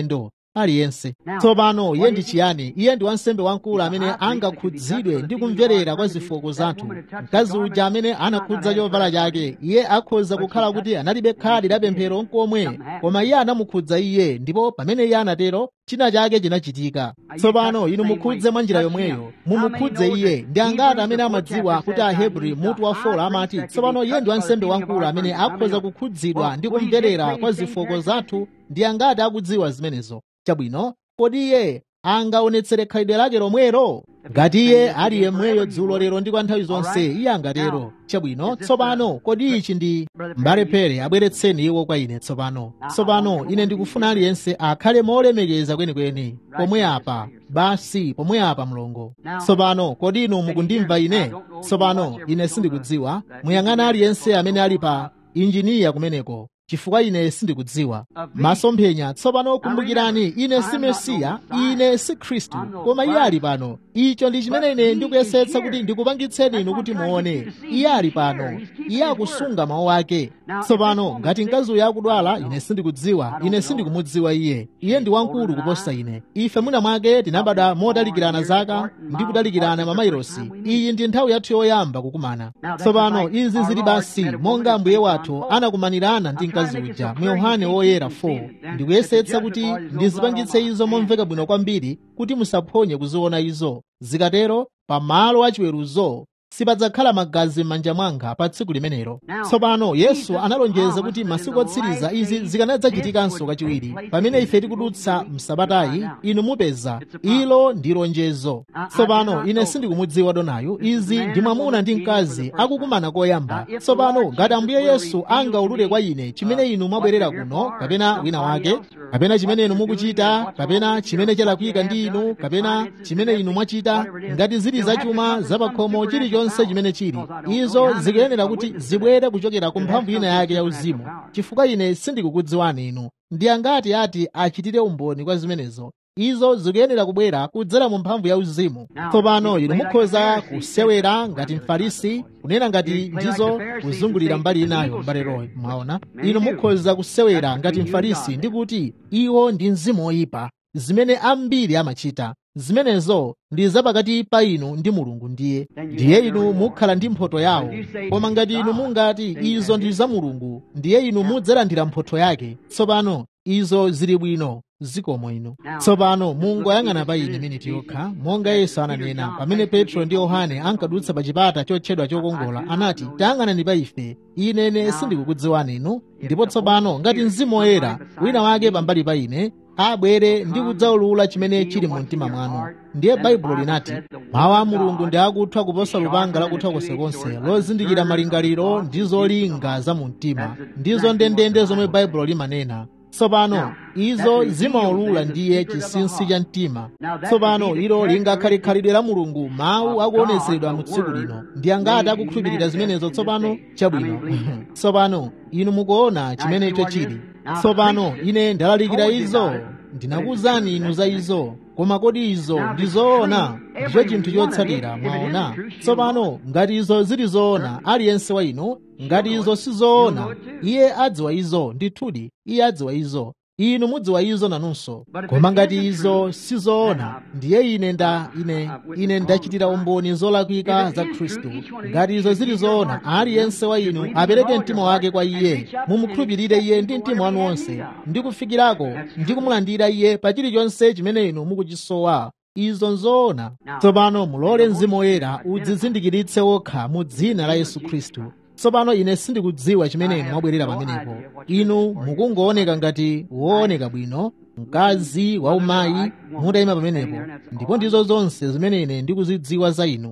aliyense tsopano iye ndi chiyani iye ndi wansembe wamkulu amene angakhudzidwe ndi kumverera kwa zofooka zathu mkazi uja amene anakhudza chovala chake iye akhoza kukhala kuti analibe khadi la pemphero nkomwe koma iye anamukhudza iye ndipo pamene iye anatero china chake chinachitika tsopano inu mukhudze mwa njira yomweyo mumukhudze iye ndi angati amene amadziwa kuti ahebri mutu wa folo amati tsopano iye ndi wansembe wamkulu amene akhoza kukhudzidwa ndi kumverera kwa zofooka zathu ndi angati akudziwa zimenezo chabwino kodi iye angaonetsere khalidwe lake lomwero ngati iye ali yemweyo dzulo lero ndi kwa nthawi zonse iye angatero chabwino tsopano kodi ichi ndi mbale pere abweretseni iwo kwa ine tsopano tsopano ine ndikufuna aliyense akhale molemekeza kwenikweni pomwe apa basi pomwe apa mlongo tsopano kodi inu mukundimva ine tsopano ine sindikudziwa muyang'ana aliyense amene ali pa injiniya kumeneko chifukwa ine sindikudziwa masomphenya tsopano kumbukirani ine si mesiya ine si khristu koma iye ali pano icho ndi chimene ine ndikuyesetsa kuti ndikupangitseni inu kuti muone iye ali pano iye akusunga mawu ake tsopano ngati mkazi uyo akudwala ine sindikudziwa ine sindikumudziwa iye iye ndi wamkulu kuposa ine ife mwina mwake tinabadwa motalikirana zaka ndi kutalikirana mamayilosi iyi ndi nthawi yathu yoyamba kukumana tsopano izi zili basi monga mbuye wathu anakumanirana ndi mkazi uja mu yohane woyera 4 ndikuyesetsa kuti ndizipangitse izo momveka bwino kwambiri kuti musaphonye kuziona izo zikatero pamalo achiweruzo sipadzakhala magazi m'manja mwanga pa tsiku limenelo tsopano yesu analonjeza kuti masiku otsiriza izi zikanadzachitikanso kachiwiri pamene ife tikudutsa msabatayi inu mupeza ilo ndi lonjezo tsopano ine sindikumudziwa donayo izi ndi mwamuna ndi mkazi akukumana koyamba tsopano ngati ambuye yesu angaulule kwa ine chimene inu mwabwerera kuno kapena wina wake kapena chimene inu mukuchita kapena chimene chalakwika ndi inu kapena chimene inu mwachita ngati zili zachuma zapakhomo chilichonse chilichonse chimene chili izo zikuyenera kuti zibwere kuchokera ku mphamvu ina yake ya uzimu chifukwa ine sindikukudziwani inu ndi angati ati achitire umboni kwa zimenezo izo zikuyenera kubwera kudzera mu mphamvu ya uzimu tsopano inu mukhoza kusewera ngati mfarisi kunena ngati ndizo kuzungulira mbali inayo mbale roy mwaona inu mukhoza kusewera ngati mfarisi ndi kuti iwo ndi mzimu oyipa zimene ambiri amachita zimenezo ndi zapakati pa inu ndi mulungu ndiye ndiye inu mukhala ndi mphotho yawo koma ngati inu mungati izo ndi za mulungu ndiye inu mudzalandira mphotho yake tsopano izo zili bwino zikomo inu tsopano mungoyang'ana pa ine miniti yokha monga yesu ananena pamene petro ndi yohane ankadutsa pa chipata chotchedwa chokongola anati tayang'anani pa ife inene sindikukudziwani inu ndipo tsopano ngati mzimu woyera wina wake pambali pa ine abwere ndi kudzaulula chimene chili mu mtima mwanu ndiye baibulo linati mawu a mulungu ndi akuthwa kuposa lupanga lakuthwa konsekonse lozindikira malingaliro ndi zolinga za mu mtima ndizo ndendende zomwe baibulo limanena tsopano izo zimaulula ndiye chinsinsi cha mtima tsopano ilo lingakhale khalidwe la mulungu mawu akuonetseredwa mu tsiku lino ndi angati akukhulupirira zimenezo tsopano chabwino tsopano inu mukuona chimenecho chili tsopano ine ndalalikira izo ndinakuwuzani inu za izo koma kodi izo ndi zoona ndicho chinthu chotsatira mwaona tsopano ngati izo zili zoona aliyense wa inu ngati izo si zoona iye adziwa izo ndithudi iye adziwa izo inu mudziwa izo nanunso koma ngati izo si zoona ndiye ine nda ine ine ndachitira umboni zolakwika za khristu ngati izo zili zoona aliyense wa inu apereke mtima wake kwa iye mumukhulupirire iye ndi mtima wanu wonse ndi kufikirako ndi kumulandira iye pa chilichonse chimene inu mukuchisowa izo nzoona tsopano mulole mzimu woyera udzizindikiritse wokha mu dzina la yesu khristu tsopano ine sindikudziwa chimene inu mwabwerera pamenepo inu mukungooneka ngati wooneka bwino mkazi waumayi mutayima pamenepo ndipo ndizo zonse zimene ine ndikuzidziwa za inu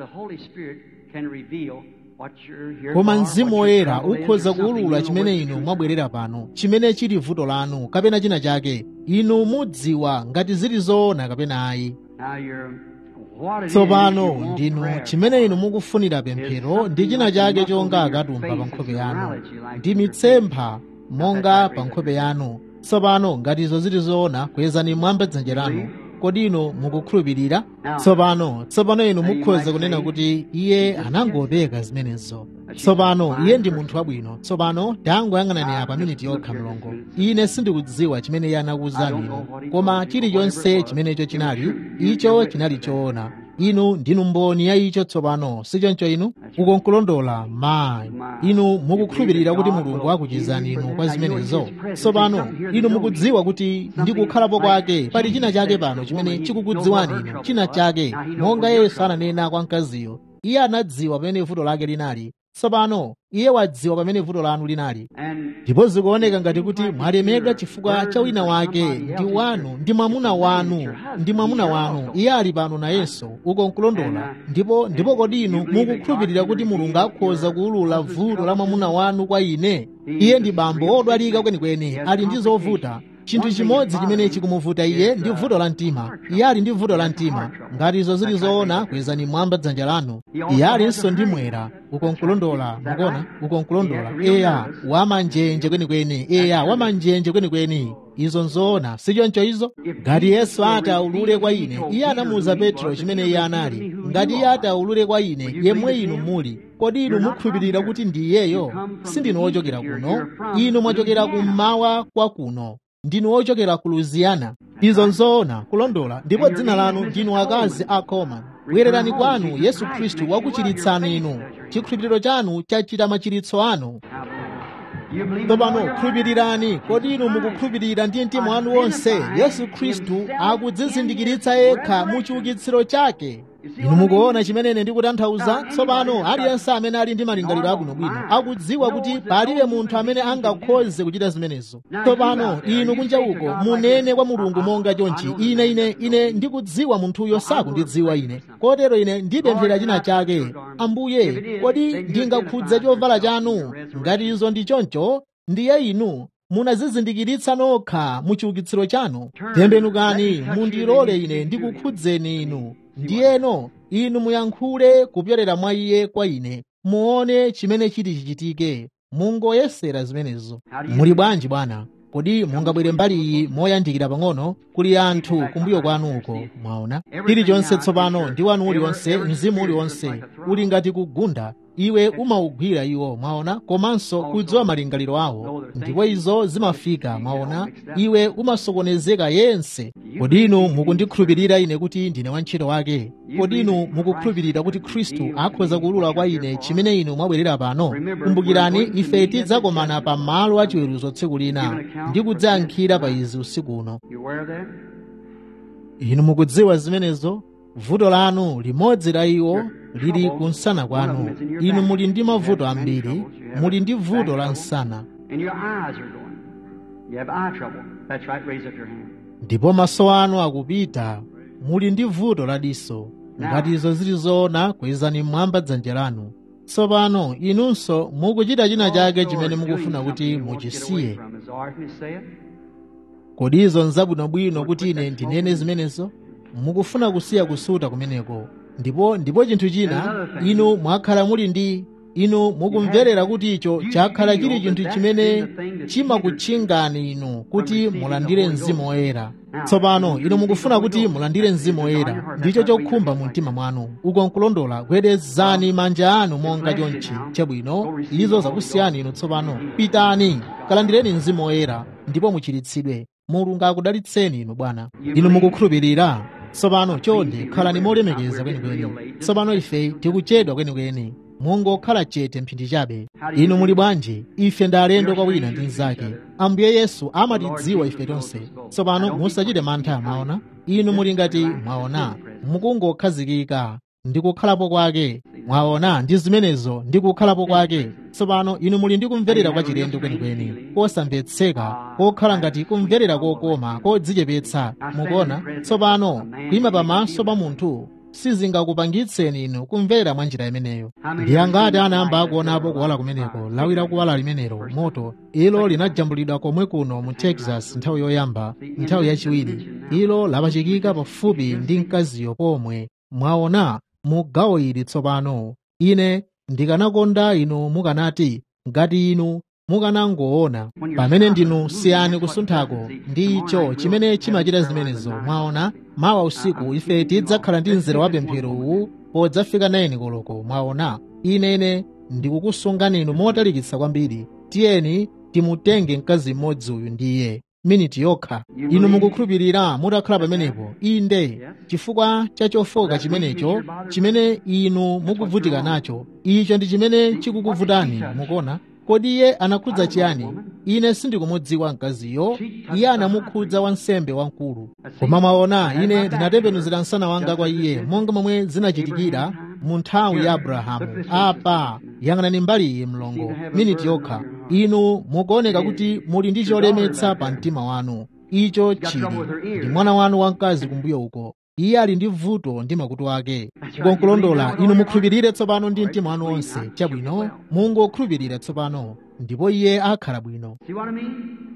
koma mzimu woyera ukhoza kuwulula chimene inu mwabwerera pano chimene chili vuto lanu kapena china chake inu mudziwa ngati zili zoona kapena ayi tsopano ndinu chimene inu mukufunira pemphero ndi china chake chonga akatumba pa nkhope yanu ndi mitsempha monga pa nkhope yanu tsopano ngati izo zili zoona kwezani mwamba dzanja lanu kodi inu mukukhulupirira tsopano tsopano inu mukhoza kunena kuti iye anangopeka zimenezo tsopano iye ndi munthu wabwino tsopano tangoyang'anani apa miniti yokha mlongo ine sindikudziwa chimene iye anakuwuzani inu koma chilichonse chimenecho chinali icho chinali choona inu ndinu mboni ya icho tsopano sichoncho inu ukonkulondola mayi inu mukukhulupirira kuti mulungu akuchizani inu kwa zimenezo tsopano inu mukudziwa kuti ndikukhalapo kwake pali china chake pano chimene chikukudziwani inu china chake monga yesu ananena kwa mkaziyo iye anadziwa pamene vuto lake linali tsopano iye wadziwa pamene vuto lanu linali ndipo zikuoneka ngati kuti mwalemedwa chifukwa cha wina wake ndi wanu ndi mwamuna wanu ndi mwamuna wanu iye ali pano nayenso uko nkulondola ndipo ndipo kodi inu mukukhulupirira kuti mulungu akhoza kuwulula vuto la mwamuna wanu kwa ine iye ndi bambo odwalika kwenikweni ali ndi zovuta chinthu chimodzi chimene chikumuvuta iye ndi vuto la mtima iye ali ndi vuto la mtima ngati izo zili zoona kwezani mwamba dzanja lanu iye alinso ndi mwera ukonkulondola mukona ukonkulondola eya wamanjenje kwenikweni eya wamanjenje kwenikweni izo nzoona sichoncho izo ngati yesu ati aulule kwa ine iye anamuwuza petro chimene iye anali ngati iye ati aulule kwa ine yemwe inu muli kodi inu mukhulupirira kuti ndi iyeyo sindinu wochokera kuno inu mwachokera kummawa kwa kuno ndinu wochokera ku louisiana izo nzoona kulondola ndipo dzina lanu ndinu akazi a coleman bwererani kwanu yesu khristu wakuchiritsani inu chikhulupiriro chanu chachita machiritso anu tsopano khulupirirani kodi inu mukukhulupirira ndi mtima wanu wonse yesu khristu akudzizindikiritsa yekha mu chiukitsiro chake inu mukuona chimene ine ndikutanthauza tsopano aliyense amene ali ndi malingaliro abwinobwino akudziwa kuti palibe munthu amene angakhoze kuchita zimenezo tsopano inu kunja uko munene kwa mulungu monga chonchi ine ine ine ndikudziwa munthuyo sakundidziwa ine kotero ine ndipemphera china chake ambuye kodi ndingakhudze chovala chanu ngati izo ndi choncho ndiye inu munazizindikiritsa nokha mu chiukitsiro chanu tembenukani mundilole ine ndikukhudzeni inu ndiyeno inu muyankhule kupyolera mwa iye kwa ine muone chimene chiti chichitike mungoyesera zimenezo muli bwanji bwana kodi mungabwere mbali iyi moyandikira pang'ono kuli anthu kumbuyo kwanu uko mwaona chilichonse tsopano ndi wanu uliwonse mzimu uliwonse uli ngati kugunda iwe umawugwira iwo mwaona komanso kudziwa malingaliro awo ndipo izo zimafika mwaona iwe umasokonezeka yense kodi inu mukundikhulupirira ine kuti ndine wantchito wake kodi inu mukukhulupirira kuti khristu akhoza kuwulula kwa ine chimene inu mwabwerera pano kumbukirani ife tidzakomana pa malo achiweruzo tsiku lina ndi kudzayankhira pa izi usiku uno inu mukudziwa zimenezo vuto lanu limodzi la iwo lili kunsana kwanu inu muli ndi mavuto ambiri muli ndi vuto la nsana ndipo maso anu akupita muli ndi vuto la diso ngati izo zili zoona kwezani mmwamba dzanja lanu tsopano inunso mukuchita china chake chimene mukufuna kuti muchisiye kodi izo nzabwinobwino kuti ine ndinene zimenezo mukufuna kusiya kusuta kumeneko ndipo ndipo chinthu china inu mwakhala muli ndi inu mukumverera kuti icho chakhala chili chinthu chimene chimakutchingani inu kuti mulandire mzimu woyera tsopano inu mukufuna kuti mulandire mzimu woyera ndicho chokhumba mu mtima mwanu uko nkulondola gwedezani manja anu monga chonchi chabwino izo zakusiyani inu tsopano pitani kalandireni mzimu woyera ndipo muchiritsidwe mulungu akudalitseni inu bwana inu mukukhulupirira tsopano chonde khalani molemekeza kwenikweni tsopano ife tikuchedwa kwenikweni mungokhala chete mphindi chabe inu muli bwanji ife ndi alendo kwa wina ndi mnzake ambuye yesu amatidziwa ife tonse tsopano musachite mantha mwaona inu muli ngati mwaona mukungokhazikika ndi kukhalapo kwake mwaona ndi zimenezo ndi kukhalapo kwake tsopano inu muli ndi kumverera kwa chilendo kwenikweni kosamvetseka kokhala ngati kumverera kokoma kodzichepetsa mukuona tsopano kuyima pamaso pa munthu sizingakupangitseni inu kumverera mwa njira imeneyo ndi angati anayamba akuonapo kuwala kumeneko lawira kuwala limenelo moto ilo linajambulidwa komwe kuno mu texas nthawi yoyamba nthawi yachiwiri ilo lapachikika pafupi ndi mkaziyo pomwe mwaona mu gawo ili tsopano ine ndikanakonda inu mukanati ngati inu mukanangoona pamene ndinu siyani kusunthako ndi icho chimene chimachita zimenezo mwaona mawa usiku ife tidzakhala ndi mzere wa pemphero uwu podzafika 9 koloko mwaona ine ine ndikukusungani inu motalikitsa kwambiri tiyeni timutenge mkazi mmodzi uyu ndiye miniti yokha inu mukukhulupirira mutakhala pamenepo inde chifukwa cha chofoka chimenecho chimene inu mukuvutika nacho icho ndi chimene chikukuvutani mukuona kodi iye anakhudza chiyani ine sindikumudziwa mkaziyo iye anamukhudza wansembe wamkulu koma mwaona ine ndinatembenuzira msana wanga kwa iye monga momwe zinachitikira mu nthawi ya abrahamu apa yang'anani mbali iyi mlongo miniti yokha inu mukuoneka kuti muli ndi cholemetsa pa mtima wanu icho chili ndi mwana wanu wamkazi kumbuyo uko iye ali ndi vuto ndi makutu ake kukonkulondola inu mukhulupirire tsopano ndi mtima wanu wonse chabwino mungokhulupirira tsopano ndipo iye akhala bwino See what I mean?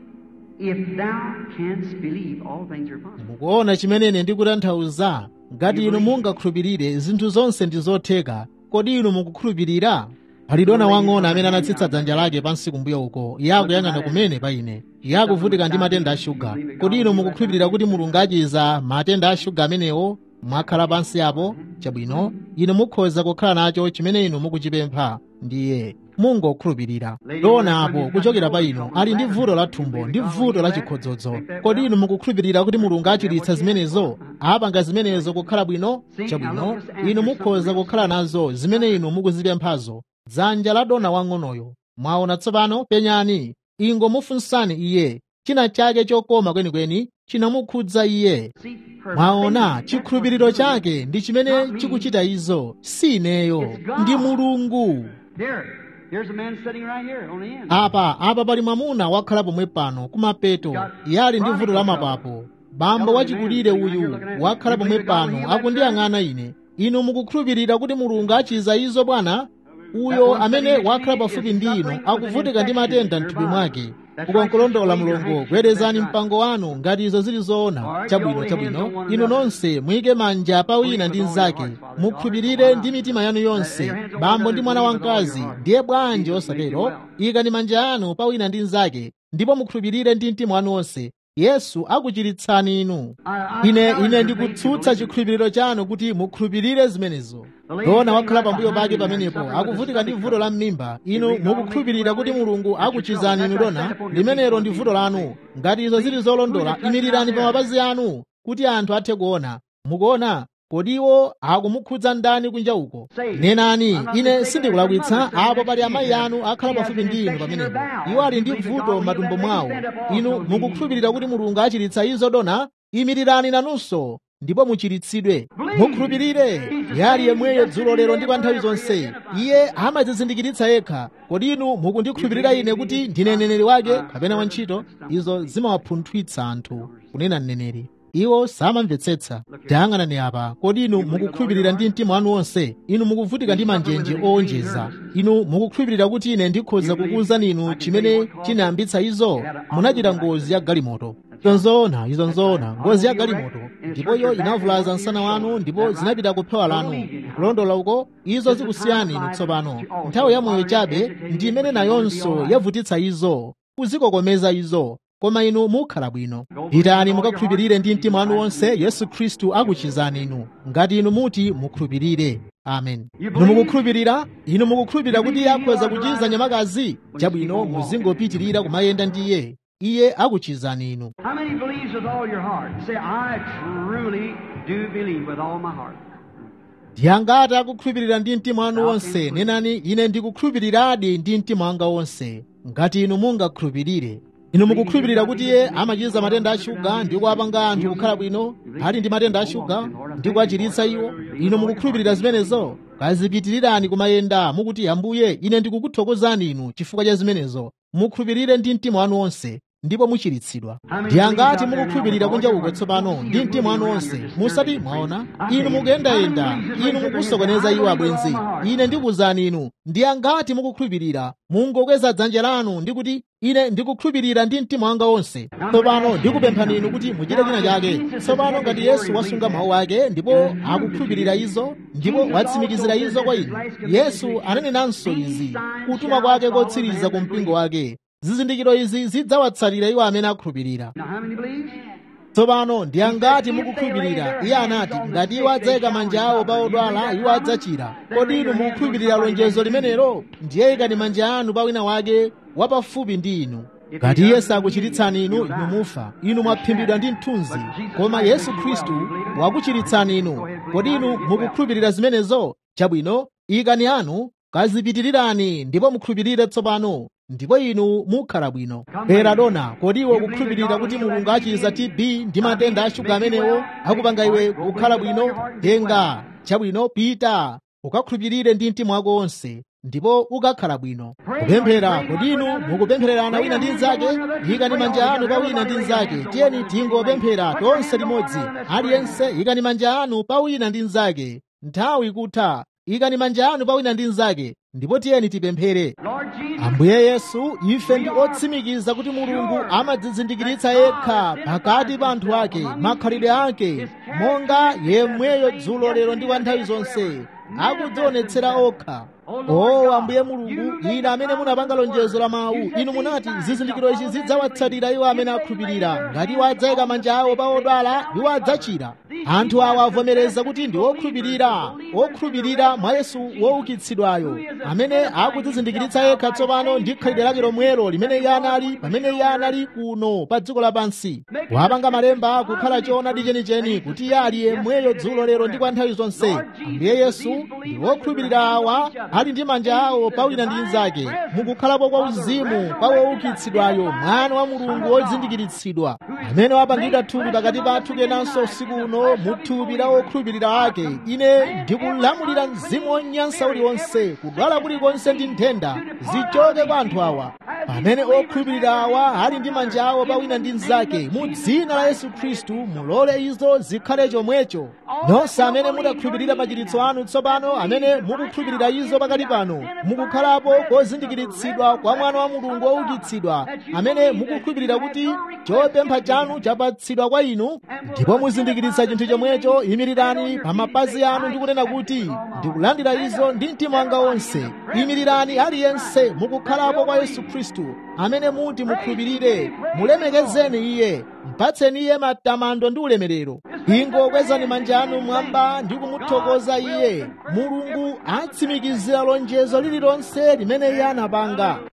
If thou canst believe, all things are possible. mukuona chimene ine ndikutanthauza ngati inu mungakhulupirire zinthu zonse ndi zotheka kodi inu mukukhulupirira pali dona wang'ono amene anatsitsa dzanja lake pansi kumbuyo uko iye akuyang'ana kumene pa ine iye akuvutika ndi matenda a shuga kodi inu mukukhulupirira kuti mulungu achiza matenda a shuga amenewo mwakhala pansi apo chabwino inu mukhoza kukhala nacho chimene inu mukuchipempha ndiye mungokhulupirira dona apo kuchokera pa inu ali ndi vuto la thumbo ndi vuto la chikhodzodzo kodi inu mukukhulupirira kuti mulungu achiritsa zimenezo apanga zimenezo kukhala bwino chabwino inu mukhoza kukhala nazo zimene inu mukuzipemphazo dzanja la dona wang'onoyo mwaona tsopano penyani ingomufunsani iye china chake chokoma kwenikweni chinamukhudza iye See, her mwaona faith, chikhulupiriro chake ndi chimene chikuchita izo si ineyo ndi mulungu Here, here's a man sitting right here on the end. apa apa pali mwamuna wakhala pomwe pano kumapeto iye ali ndi vuto la mapapo bambo wachikulire uyu wakhala pomwe pano akundiyang'ana ine inu mukukhulupirira kuti mulungu achiza izo bwana uyo amene wakhala pafupi ndi inu akuvutika ndi matenda mthupi mwake kukonkolondola mulungu gwerezani mpango wanu ngati izo zili zoona chabwino chabwino inu nonse muyike manja pa wina ndi mnzake mukhulupirire ndi mitima yanu yonse bambo ndi mwana wamkazi ndiye bwanji osatero ikani manja anu pa wina ndi mnzake ndipo mukhulupirire ndi mtima wanu wonse yesu akuchiritsani inu ine ine ndikutsutsa chikhulupiriro chanu kuti mukhulupirire zimenezo dona wakhala pambuyo pake pamenepo akuvutika ndi vuto la m'mimba inu mukukhulupirira kuti mulungu akuchizani inu dona limenelo ndi vuto lanu ngati izo zili zolondola imirirani pa mapazi anu kuti anthu athe kuona mukuona kodiwo akumukhudza ndani kunja uko nenani ine sindikulakwitsa apo pali amayi anu akhala pafupi ndi inu pamenepo iwo ali ndi vuto m'matumbo mwawo inu mukukhulupirira kuti mulungu achiritsa izo dona imirirani nanunso ndipo muchiritsidwe mukhulupirire yali yemweyo dzulo lero ndi pa nthawi zonse iye amadzizindikiritsa yekha kodi inu mukundikhulupirira ine kuti ndine mneneri wake kapena wantchito izo zimawapunthwitsa anthu kunena mneneri iwo samamvetsetsa tayang'anani apa kodi inu mukukhulupirira ndi mtima wanu wonse inu mukuvutika ndi manjenje owonjeza inu mukukhulupirira kuti ine ndikhoza kukuwuzani inu chimene chinayambitsa izo munachita ngozi ya galimoto izo nzoona izo nzoona ngozi ya galimoto ndipo iyo inavulaza msana wanu ndipo zinapita kuphewa lanu kulondola uko izo zikusiyani inu tsopano nthawi ya moyo chabe ndi imene nayonso yavutitsa izo kuzikokomeza izo koma inu mukhala bwino pitani mukakhulupirire ndi mtima wanu wonse yesu khristu akuchizani inu ngati inu muti mukhulupirire amen inu mukukhulupirira inu mukukhulupirira kuti iye akhoza kuchiza nyamakazi chabwino muzingopitirira kumayenda ndi iye iye akuchizani inu How many believes with all your heart? Say, I truly do believe with all my heart. ndiyangati akukhulupirira ndi mtima wanu wonse nenani ine ndikukhulupiriradi ndi mtima wanga wonse ngati inu mungakhulupirire inu mukukhulupirira kuti iye amachiza matenda a shuga ndi kuwapanga anthu kukhala bwino ali ndi matenda a shuga ndi kuwachiritsa iwo inu mukukhulupirira zimenezo kazipitirirani kumayenda mukuti ambuye ine ndikukuthokozani inu chifukwa cha zimenezo mukhulupirire ndi mtima wanu wonse ndipo muchiritsidwa ndiyangati mukukhulupirira kunja uko tsopano ndi mtima wanu wonse musati mwaona inu mukuyendayenda inu mukusokoneza iwo abwenzi ine ndikuwuzani inu ndiyangati mukukhulupirira mungokweza dzanja lanu ndikuti ine ndikukhulupirira ndi mtima wanga wonse tsopano ndikupemphani inu kuti muchite china chake tsopano ngati yesu wasunga mawu ake ndipo akukhulupirira izo ndipo watsimikizira izo kwa inu yesu ananenanso izi kutuma kwake kotsiriza ku mpingo wake zizindikiro izi zidzawatsalira iwo amene akhulupirira Now, how many believes? tsopano ndi angati mukukhulupirira iye anati ngati iwo adzayika manja awo pa odwala iwo adzachira kodi inu mukukhulupirira lonjezo limenelo ndiye ikani manja anu pa wina wake wapafupi ndi inu ngati iye sakuchiritsani inu inu mufa inu mwaphimbidwa ndi mthunzi koma yesu khristu wakuchiritsani inu kodi inu mukukhulupirira zimenezo chabwino ikani anu kazipitirirani ndipo mukhulupirire tsopano ndipo inu mukhala bwino bwera dona kodi iwe ukukhulupirira kuti mulungu achiza tb ndi matenda ashuga amenewo akupanga iwe kukhala bwino tenga chabwino pita ukakhulupirire ndi mtima wako wonse ndipo ukakhala bwino kupemphera kodi inu mukupemphererana wina ndi mnzake ikani manja anu pa wina ndi mnzake tiyeni tingopemphera tonse limodzi aliyense ikani manja anu pa wina ndi mnzake nthawi kutha ikani manja anu pa wina ndi mnzake ndipo tiyeni tipemphere ambuye yesu ife ndi otsimikiza kuti mulungu amadzizindikiritsa yekha pakati pa anthu ake makhalidwe ake monga yemweyo dzulo lero ndi kwa nthawi zonse akudzionetsera okha o ambuye mulungu ine amene munapanga lonjezo la mawu inu munati zizindikiro izi zidzawatsatira iwo amene akhulupirira ngati iwo adzayika manja awo pa odwala iwo adzachira anthu awa avomereza kuti ndi okhulupirira okhulupirira mwa yesu woukitsidwayo amene akudzizindikiritsa yekha tsopano ndi khalidwe lake lomwelo limene iye anali pamene iye anali kuno pa dziko lapansi wapanga malemba kukhala choonadi chenicheni kuti iye ali yemweyo dzulo lero ndi kwa nthawi zonse ambuye yesu ndi wokhulupirira awa ali ndi manja awo pa wina ndi mnzake mukukhalapo kwa uzimu kwa woukitsidwayo mwana wa mulungu wozindikiritsidwa amene wapangidwa thupi pakati pathu kenanso usiku uno mu thupi la wokhulupirira ake ine ndikulamulira mzimu wonyansa uliwonse kudwala kulikonse ndi nthenda zichoke kwa anthu awa pamene okhulupirira awa ali ndi manja awo pa wina ndi mnzake mu dzina la yesu khristu mulole izo zikhale chomwecho nonse amene mudakhulupirira machiritso anu tsopano amene mukukhulupirira izo pakati pano mukukhalapo kozindikiritsidwa kwa mwana wa mulungu woukitsidwa amene mukukhulupirira kuti chopempha chanu chapatsidwa kwa inu ndipo muzindikiritsa chinthu chomwecho imirirani pa mapazi anu ndi kunena kuti ndikulandira izo ndi mtima wanga wonse imirirani aliyense mukukhalapo kwa yesu khristu amene muti mukhulupirire mulemekezeni iye mpatseni iye matamando ndi ulemerero ingokwezani manja anu mwamba ndi kumuthokoza iye mulungu atsimikizira lonjezo lililonse limene iye anapanga